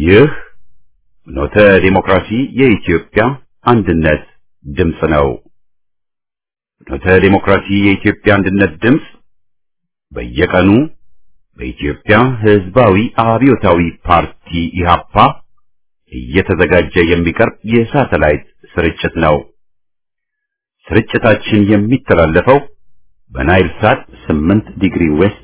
ይህ ኖተ ዲሞክራሲ የኢትዮጵያ አንድነት ድምፅ ነው። ኖተ ዲሞክራሲ የኢትዮጵያ አንድነት ድምፅ በየቀኑ በኢትዮጵያ ሕዝባዊ አብዮታዊ ፓርቲ ኢህአፓ እየተዘጋጀ የሚቀርብ የሳተላይት ስርጭት ነው። ስርጭታችን የሚተላለፈው በናይል ሳት 8 ዲግሪ ዌስት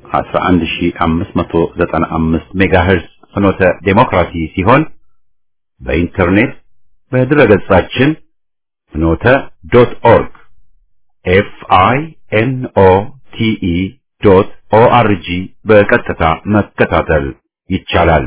11595 ሜጋሄርዝ ፍኖተ ዴሞክራሲ ሲሆን በኢንተርኔት በድረገጻችን ፍኖተ ዶት ኦርግ ኤፍ አይ ኤን ኦ ቲ ኢ ዶት ኦ አር ጂ በቀጥታ መከታተል ይቻላል።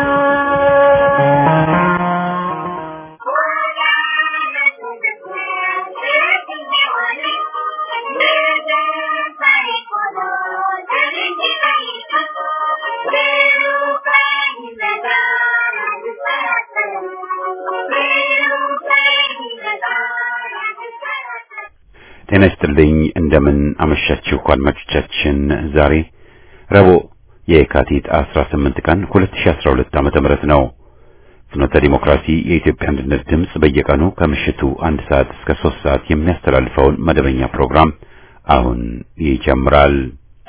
ጤና ይስጥልኝ። እንደምን አመሻችሁ አድማጮቻችን። ዛሬ ረቡዕ የካቲት 18 ቀን 2012 ዓመተ ምህረት ነው። ፍኖተ ዲሞክራሲ የኢትዮጵያ አንድነት ድምፅ በየቀኑ ከምሽቱ አንድ ሰዓት እስከ ሶስት ሰዓት የሚያስተላልፈውን መደበኛ ፕሮግራም አሁን ይጀምራል።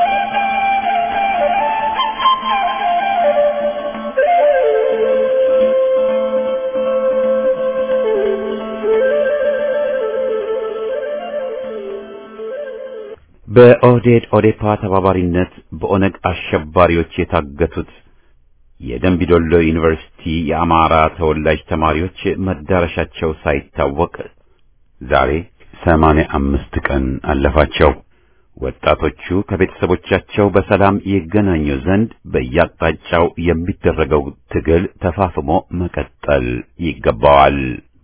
በኦህዴድ ኦዴፓ ተባባሪነት በኦነግ አሸባሪዎች የታገቱት የደንቢዶሎ ዩኒቨርሲቲ የአማራ ተወላጅ ተማሪዎች መዳረሻቸው ሳይታወቅ ዛሬ ሰማንያ አምስት ቀን አለፋቸው። ወጣቶቹ ከቤተሰቦቻቸው በሰላም ይገናኙ ዘንድ በየአቅጣጫው የሚደረገው ትግል ተፋፍሞ መቀጠል ይገባዋል።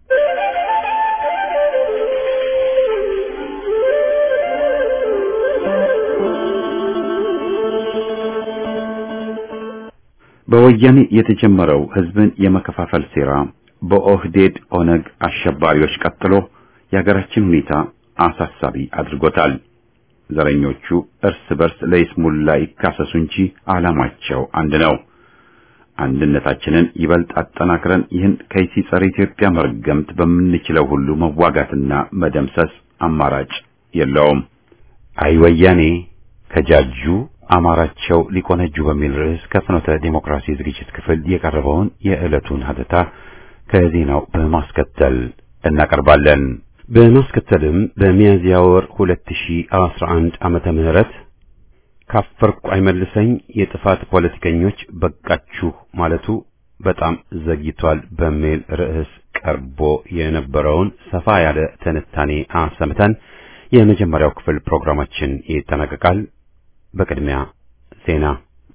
በወያኔ የተጀመረው ህዝብን የመከፋፈል ሴራ በኦህዴድ ኦነግ አሸባሪዎች ቀጥሎ የሀገራችን ሁኔታ አሳሳቢ አድርጎታል። ዘረኞቹ እርስ በርስ ለይስሙላ ይካሰሱ እንጂ ዓላማቸው አንድ ነው። አንድነታችንን ይበልጥ አጠናክረን ይህን ከይሲ ጸረ ኢትዮጵያ መርገምት በምንችለው ሁሉ መዋጋትና መደምሰስ አማራጭ የለውም። አይ ወያኔ ከጃጁ አማራቸው ሊቆነጁ በሚል ርዕስ ከፍኖተ ዲሞክራሲ ዝግጅት ክፍል የቀረበውን የዕለቱን ሀተታ ከዜናው በማስከተል እናቀርባለን። በማስከተልም በሚያዝያ ወር 2011 ዓመተ ምህረት ካፈርኩ አይመልሰኝ የጥፋት ፖለቲከኞች በቃችሁ ማለቱ በጣም ዘግይቷል በሚል ርዕስ ቀርቦ የነበረውን ሰፋ ያለ ትንታኔ አሰምተን የመጀመሪያው ክፍል ፕሮግራማችን ይጠናቀቃል። በቅድሚያ ዜና።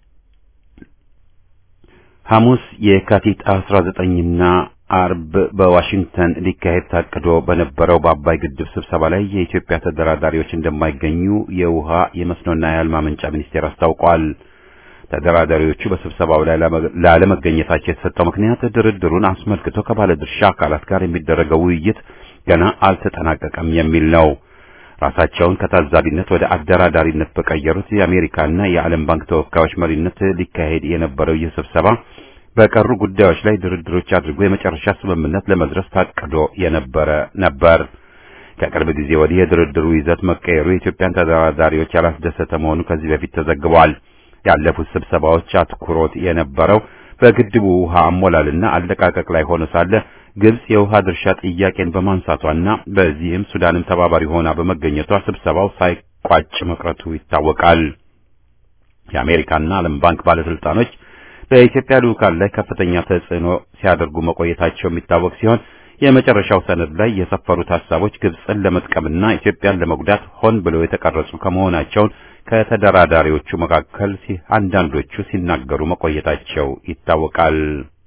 ሐሙስ የካቲት 19ና አርብ በዋሽንግተን ሊካሄድ ታቅዶ በነበረው በአባይ ግድብ ስብሰባ ላይ የኢትዮጵያ ተደራዳሪዎች እንደማይገኙ የውሃ የመስኖና የኃይል ማመንጫ ሚኒስቴር አስታውቋል። ተደራዳሪዎቹ በስብሰባው ላይ ላለመገኘታቸው የተሰጠው ምክንያት ድርድሩን አስመልክቶ ከባለድርሻ አካላት ጋር የሚደረገው ውይይት ገና አልተጠናቀቀም የሚል ነው። ራሳቸውን ከታዛቢነት ወደ አደራዳሪነት በቀየሩት የአሜሪካና የዓለም ባንክ ተወካዮች መሪነት ሊካሄድ የነበረው ይህ ስብሰባ በቀሩ ጉዳዮች ላይ ድርድሮች አድርጎ የመጨረሻ ስምምነት ለመድረስ ታቅዶ የነበረ ነበር። ከቅርብ ጊዜ ወዲህ የድርድሩ ይዘት መቀየሩ የኢትዮጵያን ተደራዳሪዎች ያላስደሰተ መሆኑ ከዚህ በፊት ተዘግቧል። ያለፉት ስብሰባዎች አትኩሮት የነበረው በግድቡ ውሃ አሞላልና አለቃቀቅ ላይ ሆኖ ሳለ ግብጽ የውሃ ድርሻ ጥያቄን በማንሳቷና በዚህም ሱዳንም ተባባሪ ሆና በመገኘቷ ስብሰባው ሳይቋጭ መቅረቱ ይታወቃል። የአሜሪካና ዓለም ባንክ ባለስልጣኖች በኢትዮጵያ ልዑካን ላይ ከፍተኛ ተጽዕኖ ሲያደርጉ መቆየታቸው የሚታወቅ ሲሆን የመጨረሻው ሰነድ ላይ የሰፈሩት ሐሳቦች ግብጽን ለመጥቀምና ኢትዮጵያን ለመጉዳት ሆን ብለው የተቀረጹ ከመሆናቸውን ከተደራዳሪዎቹ መካከል አንዳንዶቹ ሲናገሩ መቆየታቸው ይታወቃል።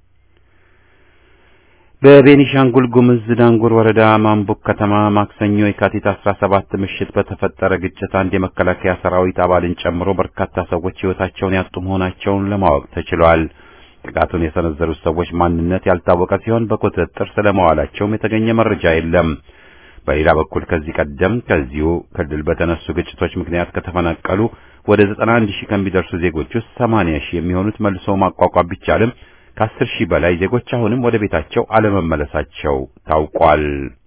በቤኒሻንጉል ጉምዝ ዳንጉር ወረዳ ማምቡክ ከተማ ማክሰኞ የካቲት 17 ምሽት በተፈጠረ ግጭት አንድ የመከላከያ ሰራዊት አባልን ጨምሮ በርካታ ሰዎች ሕይወታቸውን ያጡ መሆናቸውን ለማወቅ ተችሏል። ጥቃቱን የሰነዘሩት ሰዎች ማንነት ያልታወቀ ሲሆን በቁጥጥር ስለመዋላቸውም የተገኘ መረጃ የለም። በሌላ በኩል ከዚህ ቀደም ከዚሁ ክልል በተነሱ ግጭቶች ምክንያት ከተፈናቀሉ ወደ 91 ሺህ ከሚደርሱ ዜጎች ውስጥ 80 ሺህ የሚሆኑት መልሶ ማቋቋም ቢቻልም ከአስር ሺህ በላይ ዜጎች አሁንም ወደ ቤታቸው አለመመለሳቸው ታውቋል።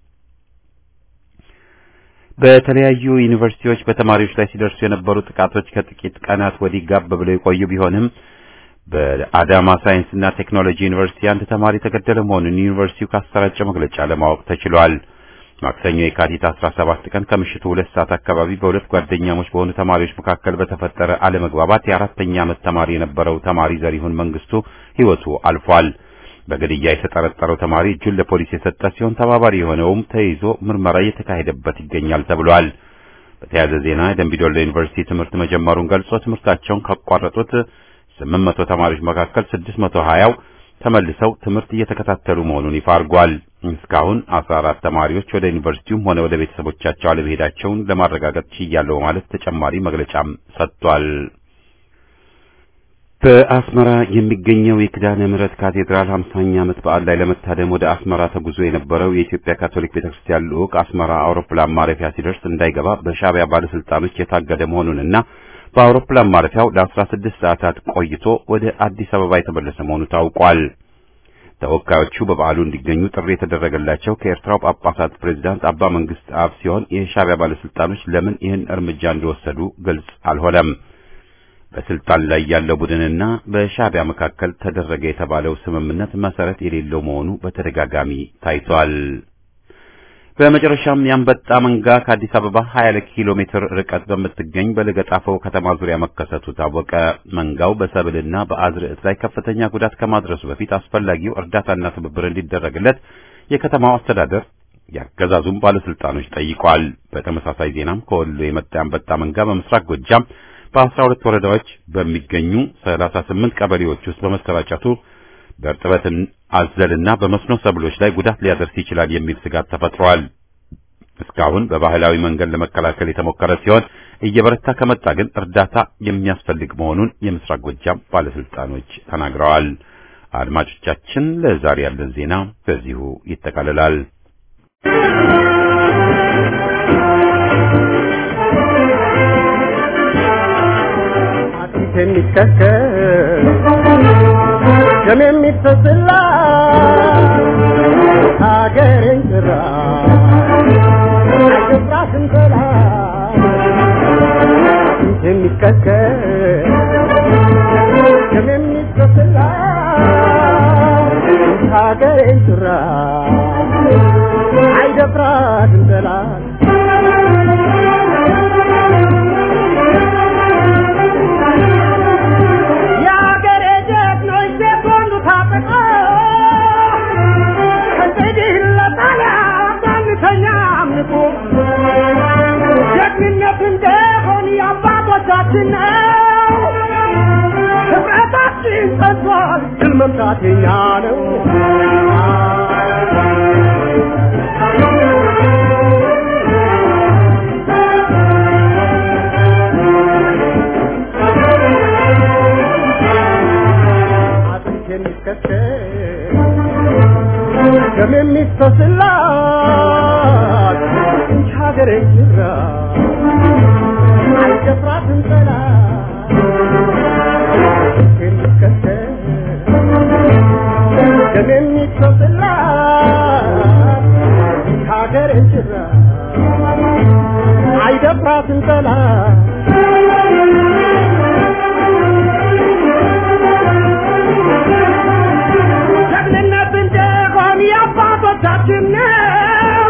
በተለያዩ ዩኒቨርሲቲዎች በተማሪዎች ላይ ሲደርሱ የነበሩ ጥቃቶች ከጥቂት ቀናት ወዲህ ጋብ ብለው የቆዩ ቢሆንም በአዳማ ሳይንስና ቴክኖሎጂ ዩኒቨርሲቲ አንድ ተማሪ የተገደለ መሆኑን ዩኒቨርሲቲው ካሰራጨው መግለጫ ለማወቅ ተችሏል። ማክሰኞ የካቲት 17 ቀን ከምሽቱ ሁለት ሰዓት አካባቢ በሁለት ጓደኛሞች በሆኑ ተማሪዎች መካከል በተፈጠረ አለመግባባት የአራተኛ ዓመት ተማሪ የነበረው ተማሪ ዘሪሁን መንግስቱ ሕይወቱ አልፏል። በግድያ የተጠረጠረው ተማሪ እጁን ለፖሊስ የሰጠ ሲሆን ተባባሪ የሆነውም ተይዞ ምርመራ እየተካሄደበት ይገኛል ተብሏል። በተያያዘ ዜና የደምቢዶሎ ዩኒቨርሲቲ ትምህርት መጀመሩን ገልጾ ትምህርታቸውን ካቋረጡት 800 ተማሪዎች መካከል 620ው ተመልሰው ትምህርት እየተከታተሉ መሆኑን ይፋ አድርጓል። እስካሁን 14 ተማሪዎች ወደ ዩኒቨርሲቲውም ሆነ ወደ ቤተሰቦቻቸው አለመሄዳቸውን ለማረጋገጥ ችያለሁ ማለት ተጨማሪ መግለጫም ሰጥቷል። በአስመራ የሚገኘው የኪዳነ ምሕረት ካቴድራል 50ኛ ዓመት በዓል ላይ ለመታደም ወደ አስመራ ተጉዞ የነበረው የኢትዮጵያ ካቶሊክ ቤተክርስቲያን ልዑክ አስመራ አውሮፕላን ማረፊያ ሲደርስ እንዳይገባ በሻዕቢያ ባለስልጣኖች የታገደ መሆኑንና በአውሮፕላን ማረፊያው ለ16 ሰዓታት ቆይቶ ወደ አዲስ አበባ የተመለሰ መሆኑ ታውቋል። ተወካዮቹ በበዓሉ እንዲገኙ ጥሪ የተደረገላቸው ከኤርትራው ጳጳሳት ፕሬዝዳንት አባ መንግስት አብ ሲሆን የሻዕቢያ ባለስልጣኖች ለምን ይህን እርምጃ እንደወሰዱ ግልጽ አልሆነም። በስልጣን ላይ ያለው ቡድንና በሻዕቢያ መካከል ተደረገ የተባለው ስምምነት መሰረት የሌለው መሆኑ በተደጋጋሚ ታይቷል። በመጨረሻም የአንበጣ መንጋ ከአዲስ አበባ 20 ኪሎ ሜትር ርቀት በምትገኝ በለገጣፎ ከተማ ዙሪያ መከሰቱ ታወቀ። መንጋው በሰብልና በአዝርዕት ላይ ከፍተኛ ጉዳት ከማድረሱ በፊት አስፈላጊው እርዳታና ትብብር እንዲደረግለት የከተማው አስተዳደር ያገዛዙም ባለስልጣኖች ጠይቋል። በተመሳሳይ ዜናም ከወሎ የመጣ የአንበጣ መንጋ በምስራቅ ጎጃም በአስራ ሁለት ወረዳዎች በሚገኙ 38 ቀበሌዎች ውስጥ በመሰራጨቱ በእርጥበትን አዘልና በመስኖ ሰብሎች ላይ ጉዳት ሊያደርስ ይችላል የሚል ስጋት ተፈጥሯል። እስካሁን በባህላዊ መንገድ ለመከላከል የተሞከረ ሲሆን እየበረታ ከመጣ ግን እርዳታ የሚያስፈልግ መሆኑን የምስራቅ ጎጃም ባለስልጣኖች ተናግረዋል። አድማጮቻችን፣ ለዛሬ ያለን ዜና በዚሁ ይጠቃልላል። የሚከከል ደም የሚፈስላ ሀገሬን ጭራ አይገባትም በላ የሚከከል ደም የሚፈስላ ሀገሬን ጭራ አይደፍራትም ጠላት ጀግንነት እንደሆን የአባቶቻችን ነው። ህብረታችን ጸንቷል፣ ድል መምታት የኛ ነው። አጥንት የሚከተል ደም የሚፈስላት ሀገሬ ጅራ አይደፍራትም ጠላት የሚከተል ደም የሚፈስላት ሀገሬ ጅራ አይደፍራትም ጠላት ጀግንነት እንደሆን የአባቶቻችን ነው።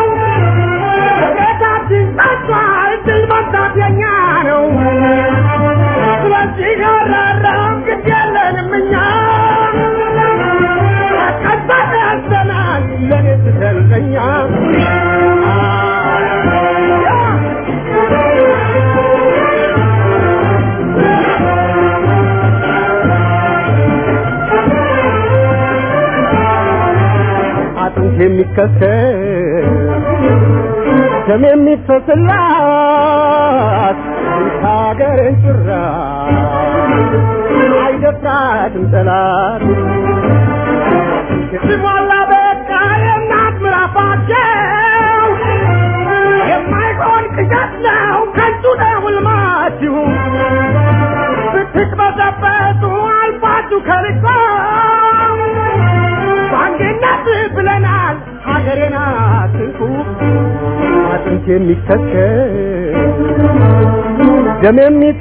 ቤታችን ጸጥቷል፣ ድል መምታት የኛ ነው። ስለዚህ አራራም ግድ የለንም እኛ ቀጣይ ያዘናል ለኔ ስትለኛ አጥንት የሚከተል ደም የሚፈስላት ሀገርን ጭራ አይደፍራትም ጠላት ሲሞላ በቃ የእናት ምራፋቸው የማይሆን ቅዠት ነው ከንቱ ነው ሕልማችሁ ብትቅበዘበዙ አልፋችሁ ከልቆ አገሬን አትንኩ አጥንት የሚከተል ደም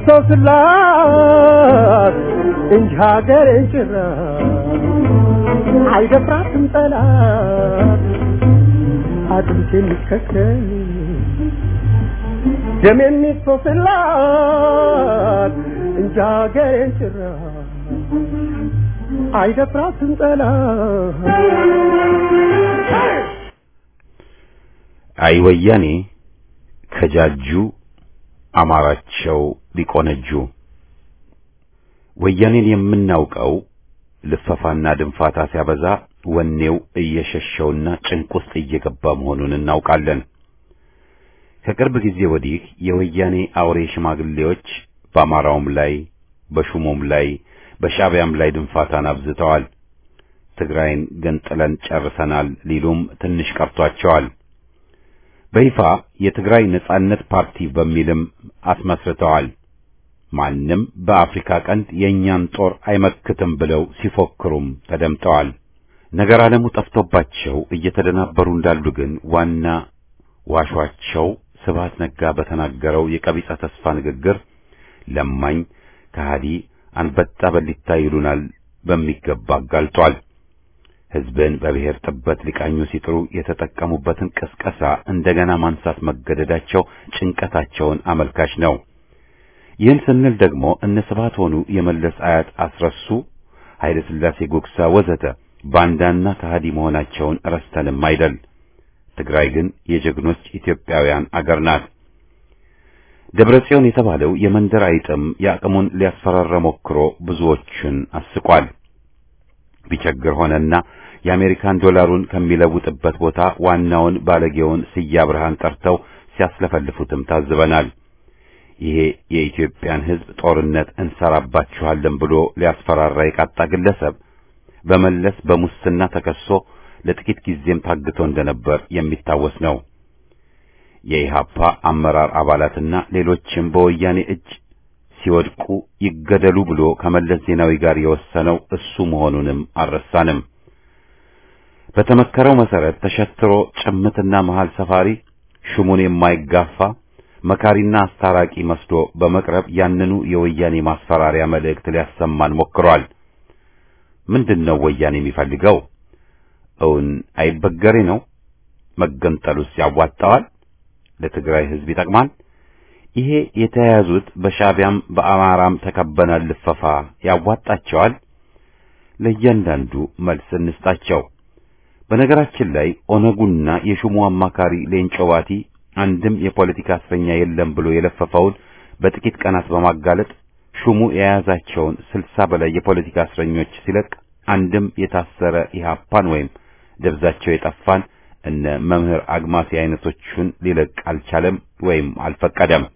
የሚፈስላት እንጂ ሀገሬን ጭራ አይደፍራትም ጠላት አጥንት የሚከተል ደም የሚፈስላት እንጂ ሀገሬን ጭራ አይደፍራትም ጠላት አይ ወያኔ ከጃጁ አማራቸው ሊቆነጁ ወያኔን የምናውቀው ልፈፋና ድንፋታ ሲያበዛ ወኔው እየሸሸውና ጭንቅ ውስጥ እየገባ መሆኑን እናውቃለን። ከቅርብ ጊዜ ወዲህ የወያኔ አውሬ ሽማግሌዎች በአማራውም ላይ በሹሙም ላይ በሻዕቢያም ላይ ድንፋታን አብዝተዋል። ትግራይን ገንጥለን ጨርሰናል ሊሉም ትንሽ ቀርቷቸዋል። በይፋ የትግራይ ነጻነት ፓርቲ በሚልም አስመስርተዋል። ማንም በአፍሪካ ቀንድ የእኛን ጦር አይመክትም ብለው ሲፎክሩም ተደምጠዋል። ነገር ዓለሙ ጠፍቶባቸው እየተደናበሩ እንዳሉ ግን ዋና ዋሿቸው ስብሐት ነጋ በተናገረው የቀቢጸ ተስፋ ንግግር ለማኝ ከሃዲ አንበጣ በሊታ ይሉናል በሚገባ አጋልጧል። ሕዝብን በብሔር ጥበት ሊቃኙ ሲጥሩ የተጠቀሙበትን ቅስቀሳ እንደገና ማንሳት መገደዳቸው ጭንቀታቸውን አመልካች ነው። ይህን ስንል ደግሞ እነ ስብሐት ሆኑ የመለስ አያት አስረሱ፣ ኃይለ ሥላሴ ጉግሳ ወዘተ ባንዳና ከሃዲ መሆናቸውን ረስተንም አይደል። ትግራይ ግን የጀግኖች ኢትዮጵያውያን አገር ናት። ደብረ ጽዮን የተባለው የመንደር አይጥም የአቅሙን ሊያስፈራራ ሞክሮ ብዙዎችን አስቋል። ቢቸግር ሆነና የአሜሪካን ዶላሩን ከሚለውጥበት ቦታ ዋናውን ባለጌውን ስያ ብርሃን ጠርተው ሲያስለፈልፉትም ታዝበናል። ይሄ የኢትዮጵያን ሕዝብ ጦርነት እንሰራባችኋለን ብሎ ሊያስፈራራ የቃጣ ግለሰብ በመለስ በሙስና ተከሶ ለጥቂት ጊዜም ታግቶ እንደነበር የሚታወስ ነው። የኢሃፓ አመራር አባላትና ሌሎችም በወያኔ እጅ ሲወድቁ ይገደሉ ብሎ ከመለስ ዜናዊ ጋር የወሰነው እሱ መሆኑንም አልረሳንም። በተመከረው መሰረት ተሸትሮ ጭምትና መሃል ሰፋሪ ሹሙን የማይጋፋ መካሪና አስታራቂ መስሎ በመቅረብ ያንኑ የወያኔ ማስፈራሪያ መልእክት ሊያሰማን ሞክሯል። ምንድነው ወያኔ የሚፈልገው? እውን አይበገሬ ነው? መገንጠሉስ ያዋጣዋል? ለትግራይ ሕዝብ ይጠቅማል? ይሄ የተያያዙት በሻዕቢያም በአማራም ተከበናል ልፈፋ ያዋጣቸዋል? ለእያንዳንዱ መልስ እንስጣቸው። በነገራችን ላይ ኦነጉና የሹሙ አማካሪ ሌንጮ ባቲ አንድም የፖለቲካ እስረኛ የለም ብሎ የለፈፈውን በጥቂት ቀናት በማጋለጥ ሹሙ የያዛቸውን ስልሳ በላይ የፖለቲካ እስረኞች ሲለቅ አንድም የታሰረ ኢህአፓን ወይም ደብዛቸው የጠፋን እነ መምህር አግማሲ አይነቶቹን ሊለቅ አልቻለም ወይም አልፈቀደም።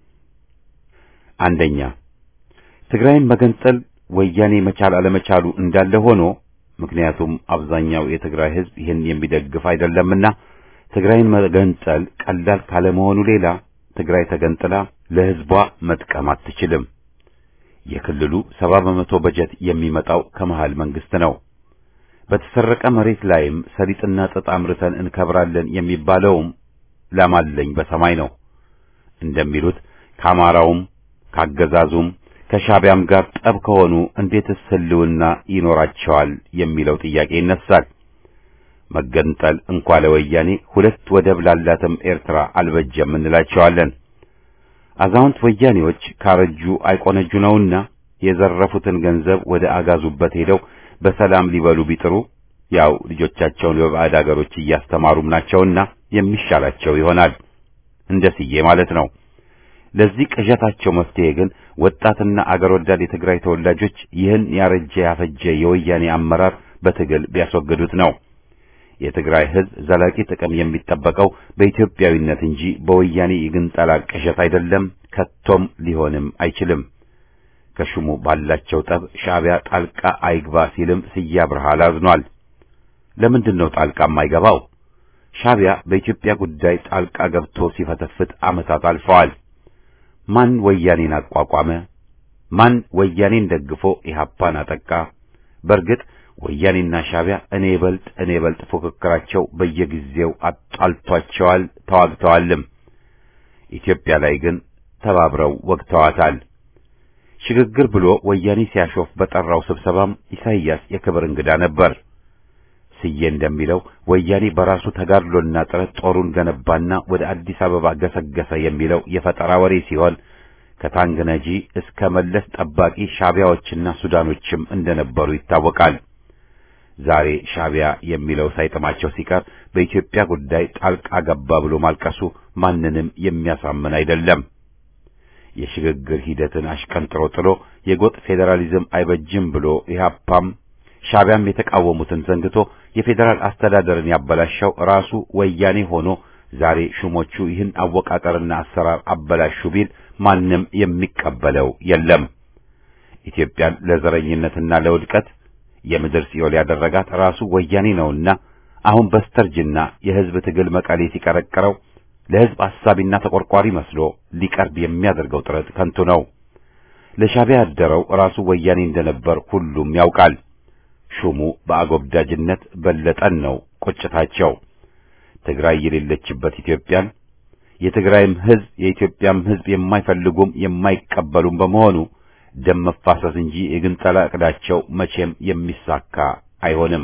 አንደኛ ትግራይን መገንጠል ወያኔ መቻል አለመቻሉ እንዳለ ሆኖ ምክንያቱም አብዛኛው የትግራይ ሕዝብ ይህን የሚደግፍ አይደለምና ትግራይን መገንጠል ቀላል ካለመሆኑ ሌላ ትግራይ ተገንጥላ ለሕዝቧ መጥቀም አትችልም። የክልሉ ሰባ በመቶ በጀት የሚመጣው ከመሃል መንግስት ነው። በተሰረቀ መሬት ላይም ሰሊጥና ጥጥ አምርተን እንከብራለን የሚባለውም ላማለኝ በሰማይ ነው። እንደሚሉት ከአማራውም ካገዛዙም ከሻዕቢያም ጋር ጠብ ከሆኑ እንዴትስ ህልውና ይኖራቸዋል የሚለው ጥያቄ ይነሳል። መገንጠል እንኳ ለወያኔ ሁለት ወደብ ላላትም ኤርትራ አልበጀም እንላቸዋለን። አዛውንት ወያኔዎች ካረጁ አይቆነጁ ነውና የዘረፉትን ገንዘብ ወደ አጋዙበት ሄደው በሰላም ሊበሉ ቢጥሩ ያው ልጆቻቸውን በባዕድ አገሮች እያስተማሩም ናቸውና የሚሻላቸው ይሆናል። እንደ ስዬ ማለት ነው። ለዚህ ቅዠታቸው መፍትሄ ግን ወጣትና አገር ወዳድ የትግራይ ተወላጆች ይህን ያረጀ ያፈጀ የወያኔ አመራር በትግል ቢያስወግዱት ነው። የትግራይ ሕዝብ ዘላቂ ጥቅም የሚጠበቀው በኢትዮጵያዊነት እንጂ በወያኔ የግንጠላ ቅዠት አይደለም፣ ከቶም ሊሆንም አይችልም። ከሹሙ ባላቸው ጠብ ሻዕቢያ ጣልቃ አይግባ ሲልም ስዬ አብርሃ አዝኗል። ለምንድን ነው ጣልቃ የማይገባው? ሻዕቢያ በኢትዮጵያ ጉዳይ ጣልቃ ገብቶ ሲፈተፍት ዓመታት አልፈዋል። ማን ወያኔን አቋቋመ? ማን ወያኔን ደግፎ ኢህአፓን አጠቃ? በእርግጥ ወያኔና ሻዕቢያ እኔ ይበልጥ እኔ ይበልጥ ፉክክራቸው በየጊዜው አጣልቷቸዋል፣ ተዋግተዋልም። ኢትዮጵያ ላይ ግን ተባብረው ወግተዋታል። ሽግግር ብሎ ወያኔ ሲያሾፍ በጠራው ስብሰባም ኢሳይያስ የክብር እንግዳ ነበር። ስዬ እንደሚለው ወያኔ በራሱ ተጋድሎና ጥረት ጦሩን ገነባና ወደ አዲስ አበባ ገሰገሰ የሚለው የፈጠራ ወሬ ሲሆን ከታንግ ነጂ እስከ መለስ ጠባቂ ሻዕቢያዎችና ሱዳኖችም እንደነበሩ ይታወቃል። ዛሬ ሻዕቢያ የሚለው ሳይጥማቸው ሲቀር በኢትዮጵያ ጉዳይ ጣልቃ ገባ ብሎ ማልቀሱ ማንንም የሚያሳምን አይደለም። የሽግግር ሂደትን አሽቀንጥሮ ጥሎ የጎጥ ፌዴራሊዝም አይበጅም ብሎ ኢህአፓም ሻዕቢያም የተቃወሙትን ዘንግቶ የፌዴራል አስተዳደርን ያበላሸው ራሱ ወያኔ ሆኖ ዛሬ ሹሞቹ ይህን አወቃቀርና አሰራር አበላሹ ቢል ማንም የሚቀበለው የለም። ኢትዮጵያን ለዘረኝነትና ለውድቀት የምድር ሲኦል ያደረጋት ራሱ ወያኔ ነውና አሁን በስተርጅና የህዝብ ትግል መቀሌ ሲቀረቀረው ለህዝብ አሳቢና ተቆርቋሪ መስሎ ሊቀርብ የሚያደርገው ጥረት ከንቱ ነው። ለሻዕቢያ ያደረው ራሱ ወያኔ እንደነበር ሁሉም ያውቃል። ሹሙ በአጎብዳጅነት በለጠን ነው ቁጭታቸው። ትግራይ የሌለችበት ኢትዮጵያን የትግራይም ህዝብ የኢትዮጵያም ህዝብ የማይፈልጉም የማይቀበሉም በመሆኑ ደም መፋሰስ እንጂ የግንጠላ ዕቅዳቸው መቼም የሚሳካ አይሆንም።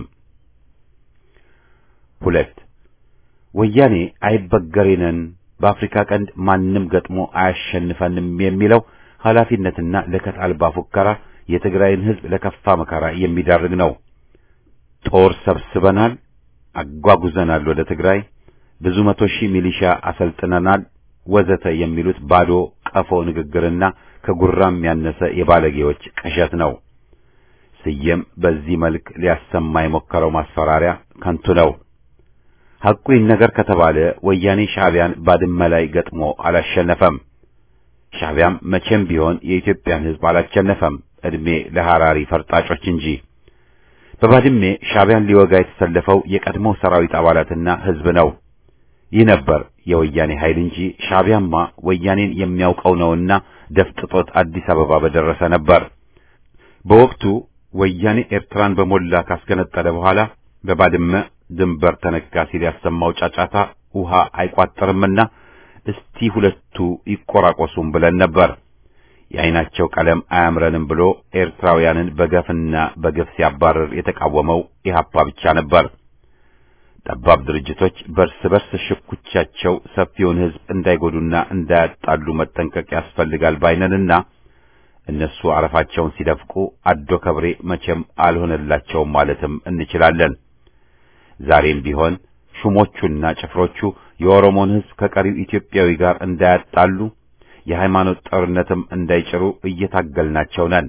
ሁለት ወያኔ አይበገሬነን በአፍሪካ ቀንድ ማንም ገጥሞ አያሸንፈንም የሚለው ኃላፊነትና ለከት አልባ ፉከራ የትግራይን ህዝብ ለከፋ መከራ የሚዳርግ ነው። ጦር ሰብስበናል፣ አጓጉዘናል ወደ ትግራይ፣ ብዙ መቶ ሺህ ሚሊሻ አሰልጥነናል ወዘተ የሚሉት ባዶ ቀፎ ንግግርና ከጉራም ያነሰ የባለጌዎች ቅዠት ነው። ስዬም በዚህ መልክ ሊያሰማ የሞከረው ማስፈራሪያ ከንቱ ነው። ሐቁ ይነገር ከተባለ ወያኔ ሻዕቢያን ባድመ ላይ ገጥሞ አላሸነፈም። ሻዕቢያም መቼም ቢሆን የኢትዮጵያን ህዝብ አላሸነፈም፣ ዕድሜ ለሐራሪ ፈርጣጮች እንጂ። በባድሜ ሻዕቢያን ሊወጋ የተሰለፈው የቀድሞ ሰራዊት አባላትና ህዝብ ነው። ይህ ነበር የወያኔ ኃይል እንጂ ሻዕቢያማ ወያኔን የሚያውቀው ነውና ደፍጥጦት አዲስ አበባ በደረሰ ነበር። በወቅቱ ወያኔ ኤርትራን በሞላ ካስገነጠለ በኋላ በባድመ ድንበር ተነካ ሲል ያሰማው ጫጫታ ውሃ አይቋጠርምና እስቲ ሁለቱ ይቆራቆሱም ብለን ነበር። የዓይናቸው ቀለም አያምረንም ብሎ ኤርትራውያንን በገፍና በግፍ ሲያባርር የተቃወመው ኢህአፓ ብቻ ነበር። ጠባብ ድርጅቶች በርስ በርስ ሽኩቻቸው ሰፊውን ህዝብ እንዳይጎዱና እንዳያጣሉ መጠንቀቅ ያስፈልጋል ባይነንና እነሱ አረፋቸውን ሲደፍቁ አዶ ከብሬ መቼም አልሆነላቸውም ማለትም እንችላለን። ዛሬም ቢሆን ሹሞቹና ጭፍሮቹ የኦሮሞን ህዝብ ከቀሪው ኢትዮጵያዊ ጋር እንዳያጣሉ የሃይማኖት ጦርነትም እንዳይጭሩ እየታገልናቸው ነን።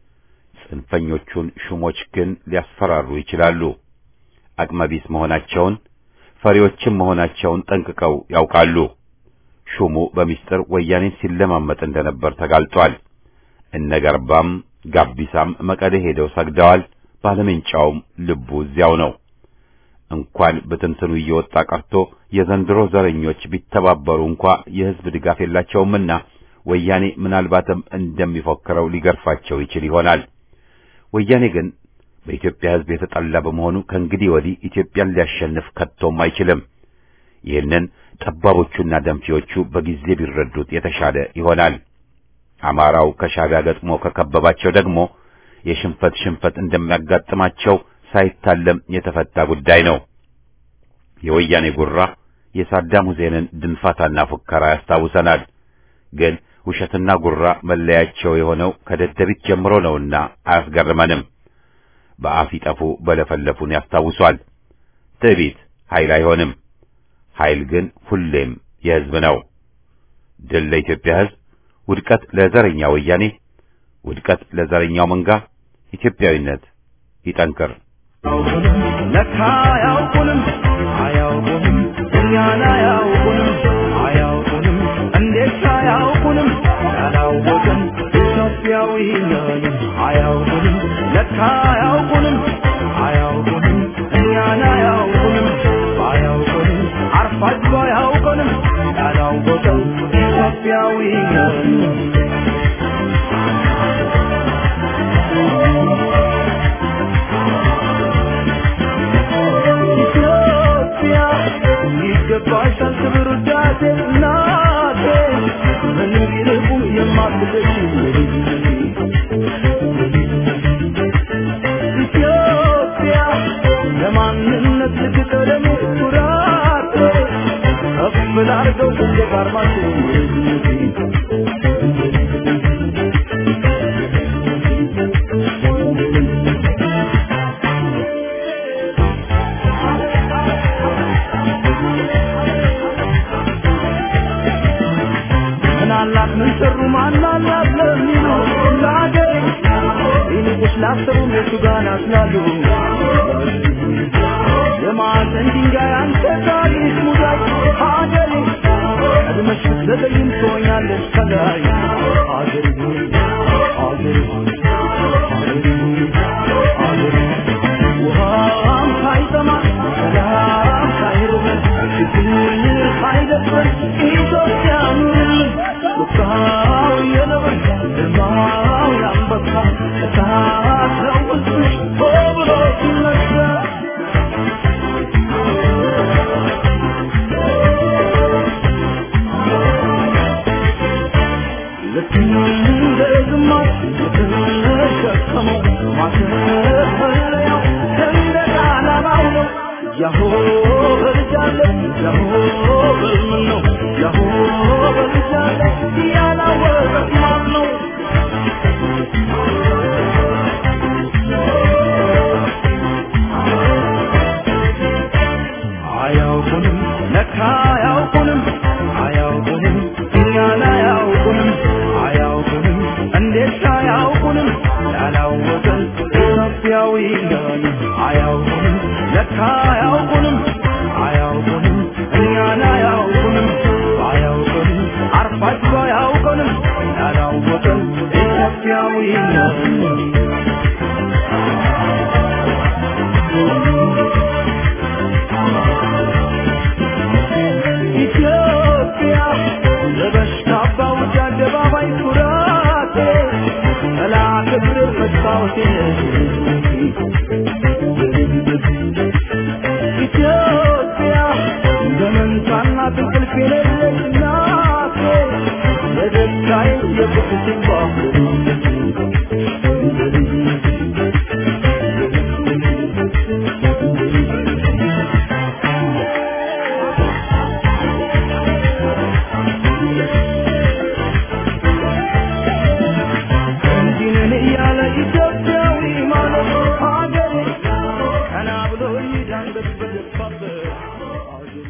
ጽንፈኞቹን ሹሞች ግን ሊያስፈራሩ ይችላሉ። አቅመቢስ መሆናቸውን ፈሪዎችም መሆናቸውን ጠንቅቀው ያውቃሉ። ሹሙ በሚስጥር ወያኔን ሲለማመጥ እንደነበር ተጋልጧል። እነ ገርባም ጋቢሳም መቀሌ ሄደው ሰግደዋል። ባለመንጫውም ልቡ እዚያው ነው። እንኳን በትንትኑ እየወጣ ቀርቶ የዘንድሮ ዘረኞች ቢተባበሩ እንኳ የህዝብ ድጋፍ የላቸውምና ወያኔ ምናልባትም እንደሚፎክረው ሊገርፋቸው ይችል ይሆናል። ወያኔ ግን በኢትዮጵያ ህዝብ የተጠላ በመሆኑ ከእንግዲህ ወዲህ ኢትዮጵያን ሊያሸንፍ ከቶም አይችልም። ይህንን ጠባቦቹና ደንፊዎቹ በጊዜ ቢረዱት የተሻለ ይሆናል። አማራው ከሻዕቢያ ገጥሞ ከከበባቸው ደግሞ የሽንፈት ሽንፈት እንደሚያጋጥማቸው ሳይታለም የተፈታ ጉዳይ ነው። የወያኔ ጉራ የሳዳም ሁሴንን ድንፋታና ፉከራ ያስታውሰናል። ግን ውሸትና ጉራ መለያቸው የሆነው ከደደቢት ጀምሮ ነውና አያስገርመንም። በአፍ ይጠፉ በለፈለፉን ያስታውሷል። ትዕቢት ኃይል አይሆንም። ኃይል ግን ሁሌም የህዝብ ነው። ድል ለኢትዮጵያ ህዝብ፣ ውድቀት ለዘረኛ ወያኔ፣ ውድቀት ለዘረኛው መንጋ። ኢትዮጵያዊነት ይጠንክር። ለካ አያውቁንም አያውቁንም እኛን አያውቁንም አያውቁንም እንዴት አያውቁንም ያላወቅን ኢትዮጵያዊ ነን አያውቁንም ለካ አያውቁንም አያውቁንም እኛን አያውቁንም አያውቁንም አርፋጅ አያውቁንም ያላወቅን ኢትዮጵያዊ ነን የማንነት ልክ ቀለሜ ኩራቴ ከፍ ላርገው ሰንደቅ ዓርማችን ምናላት ምን ሰሩ ማናላት ለሚሉ ለአገሬ ይልቁስ ላሰቡም የቱ ጋር ናስላሉ የማዕዘን ድንጋይ አንተ ታሪክ ሙዳይ ሀገሬ ቀድመሽ ብትዘገይም ትሆኛለሽ ከላይ ሀገሬ ሆይ ሀገሬ ሆይ ሀገሬ ሆይ ሀገሬ ውሃም ሳይጠማ ሰላም ሳይርበን ችግር ሳይደፍረን ኢትዮጵያ ኑርልን ሉካው የነብር ግርማው የአንበሳ እሳት ነው ውስጥሽ ሆ ብሎ ሲነሳ ልክ እንደ ዝማሬ የተሸከመው ማሰፈሪያው ሰንደቅ ዓላማው ነው። ያሆ በልጃለ ያሆ በልምን ነው ያሆ በልጃለ ያላወቀ ማን ነው? አያውቁንም ለካ አያውቁንም አያውቁንም እኛን አያውቁንም አያውቁንም እንዴት አያውቁንም ያላወቀን ኢትዮጵያዊ ነን አያውቁንም ለካ አያውቁንም አያውቁንም እኛን አያውቁንም አያውቁንም አርፋችሁ አያውቁንም ያላወቀን ኢትዮጵያዊ ነን ኢትዮጵያ ለበሽታ ባውጃ አደባባይ ኩራቴ ጠላት ክብር መስታወቴ ኢትዮጵያ በመንታና እንቅልፍ የሌለች እናቴ የደስታዬ የቁስቴ እንዲንን እያለ ኢትዮጵያዊ ማለት ሀገሬ ቀና ብሎ ይዳንበት በደፋበት ሀገሬ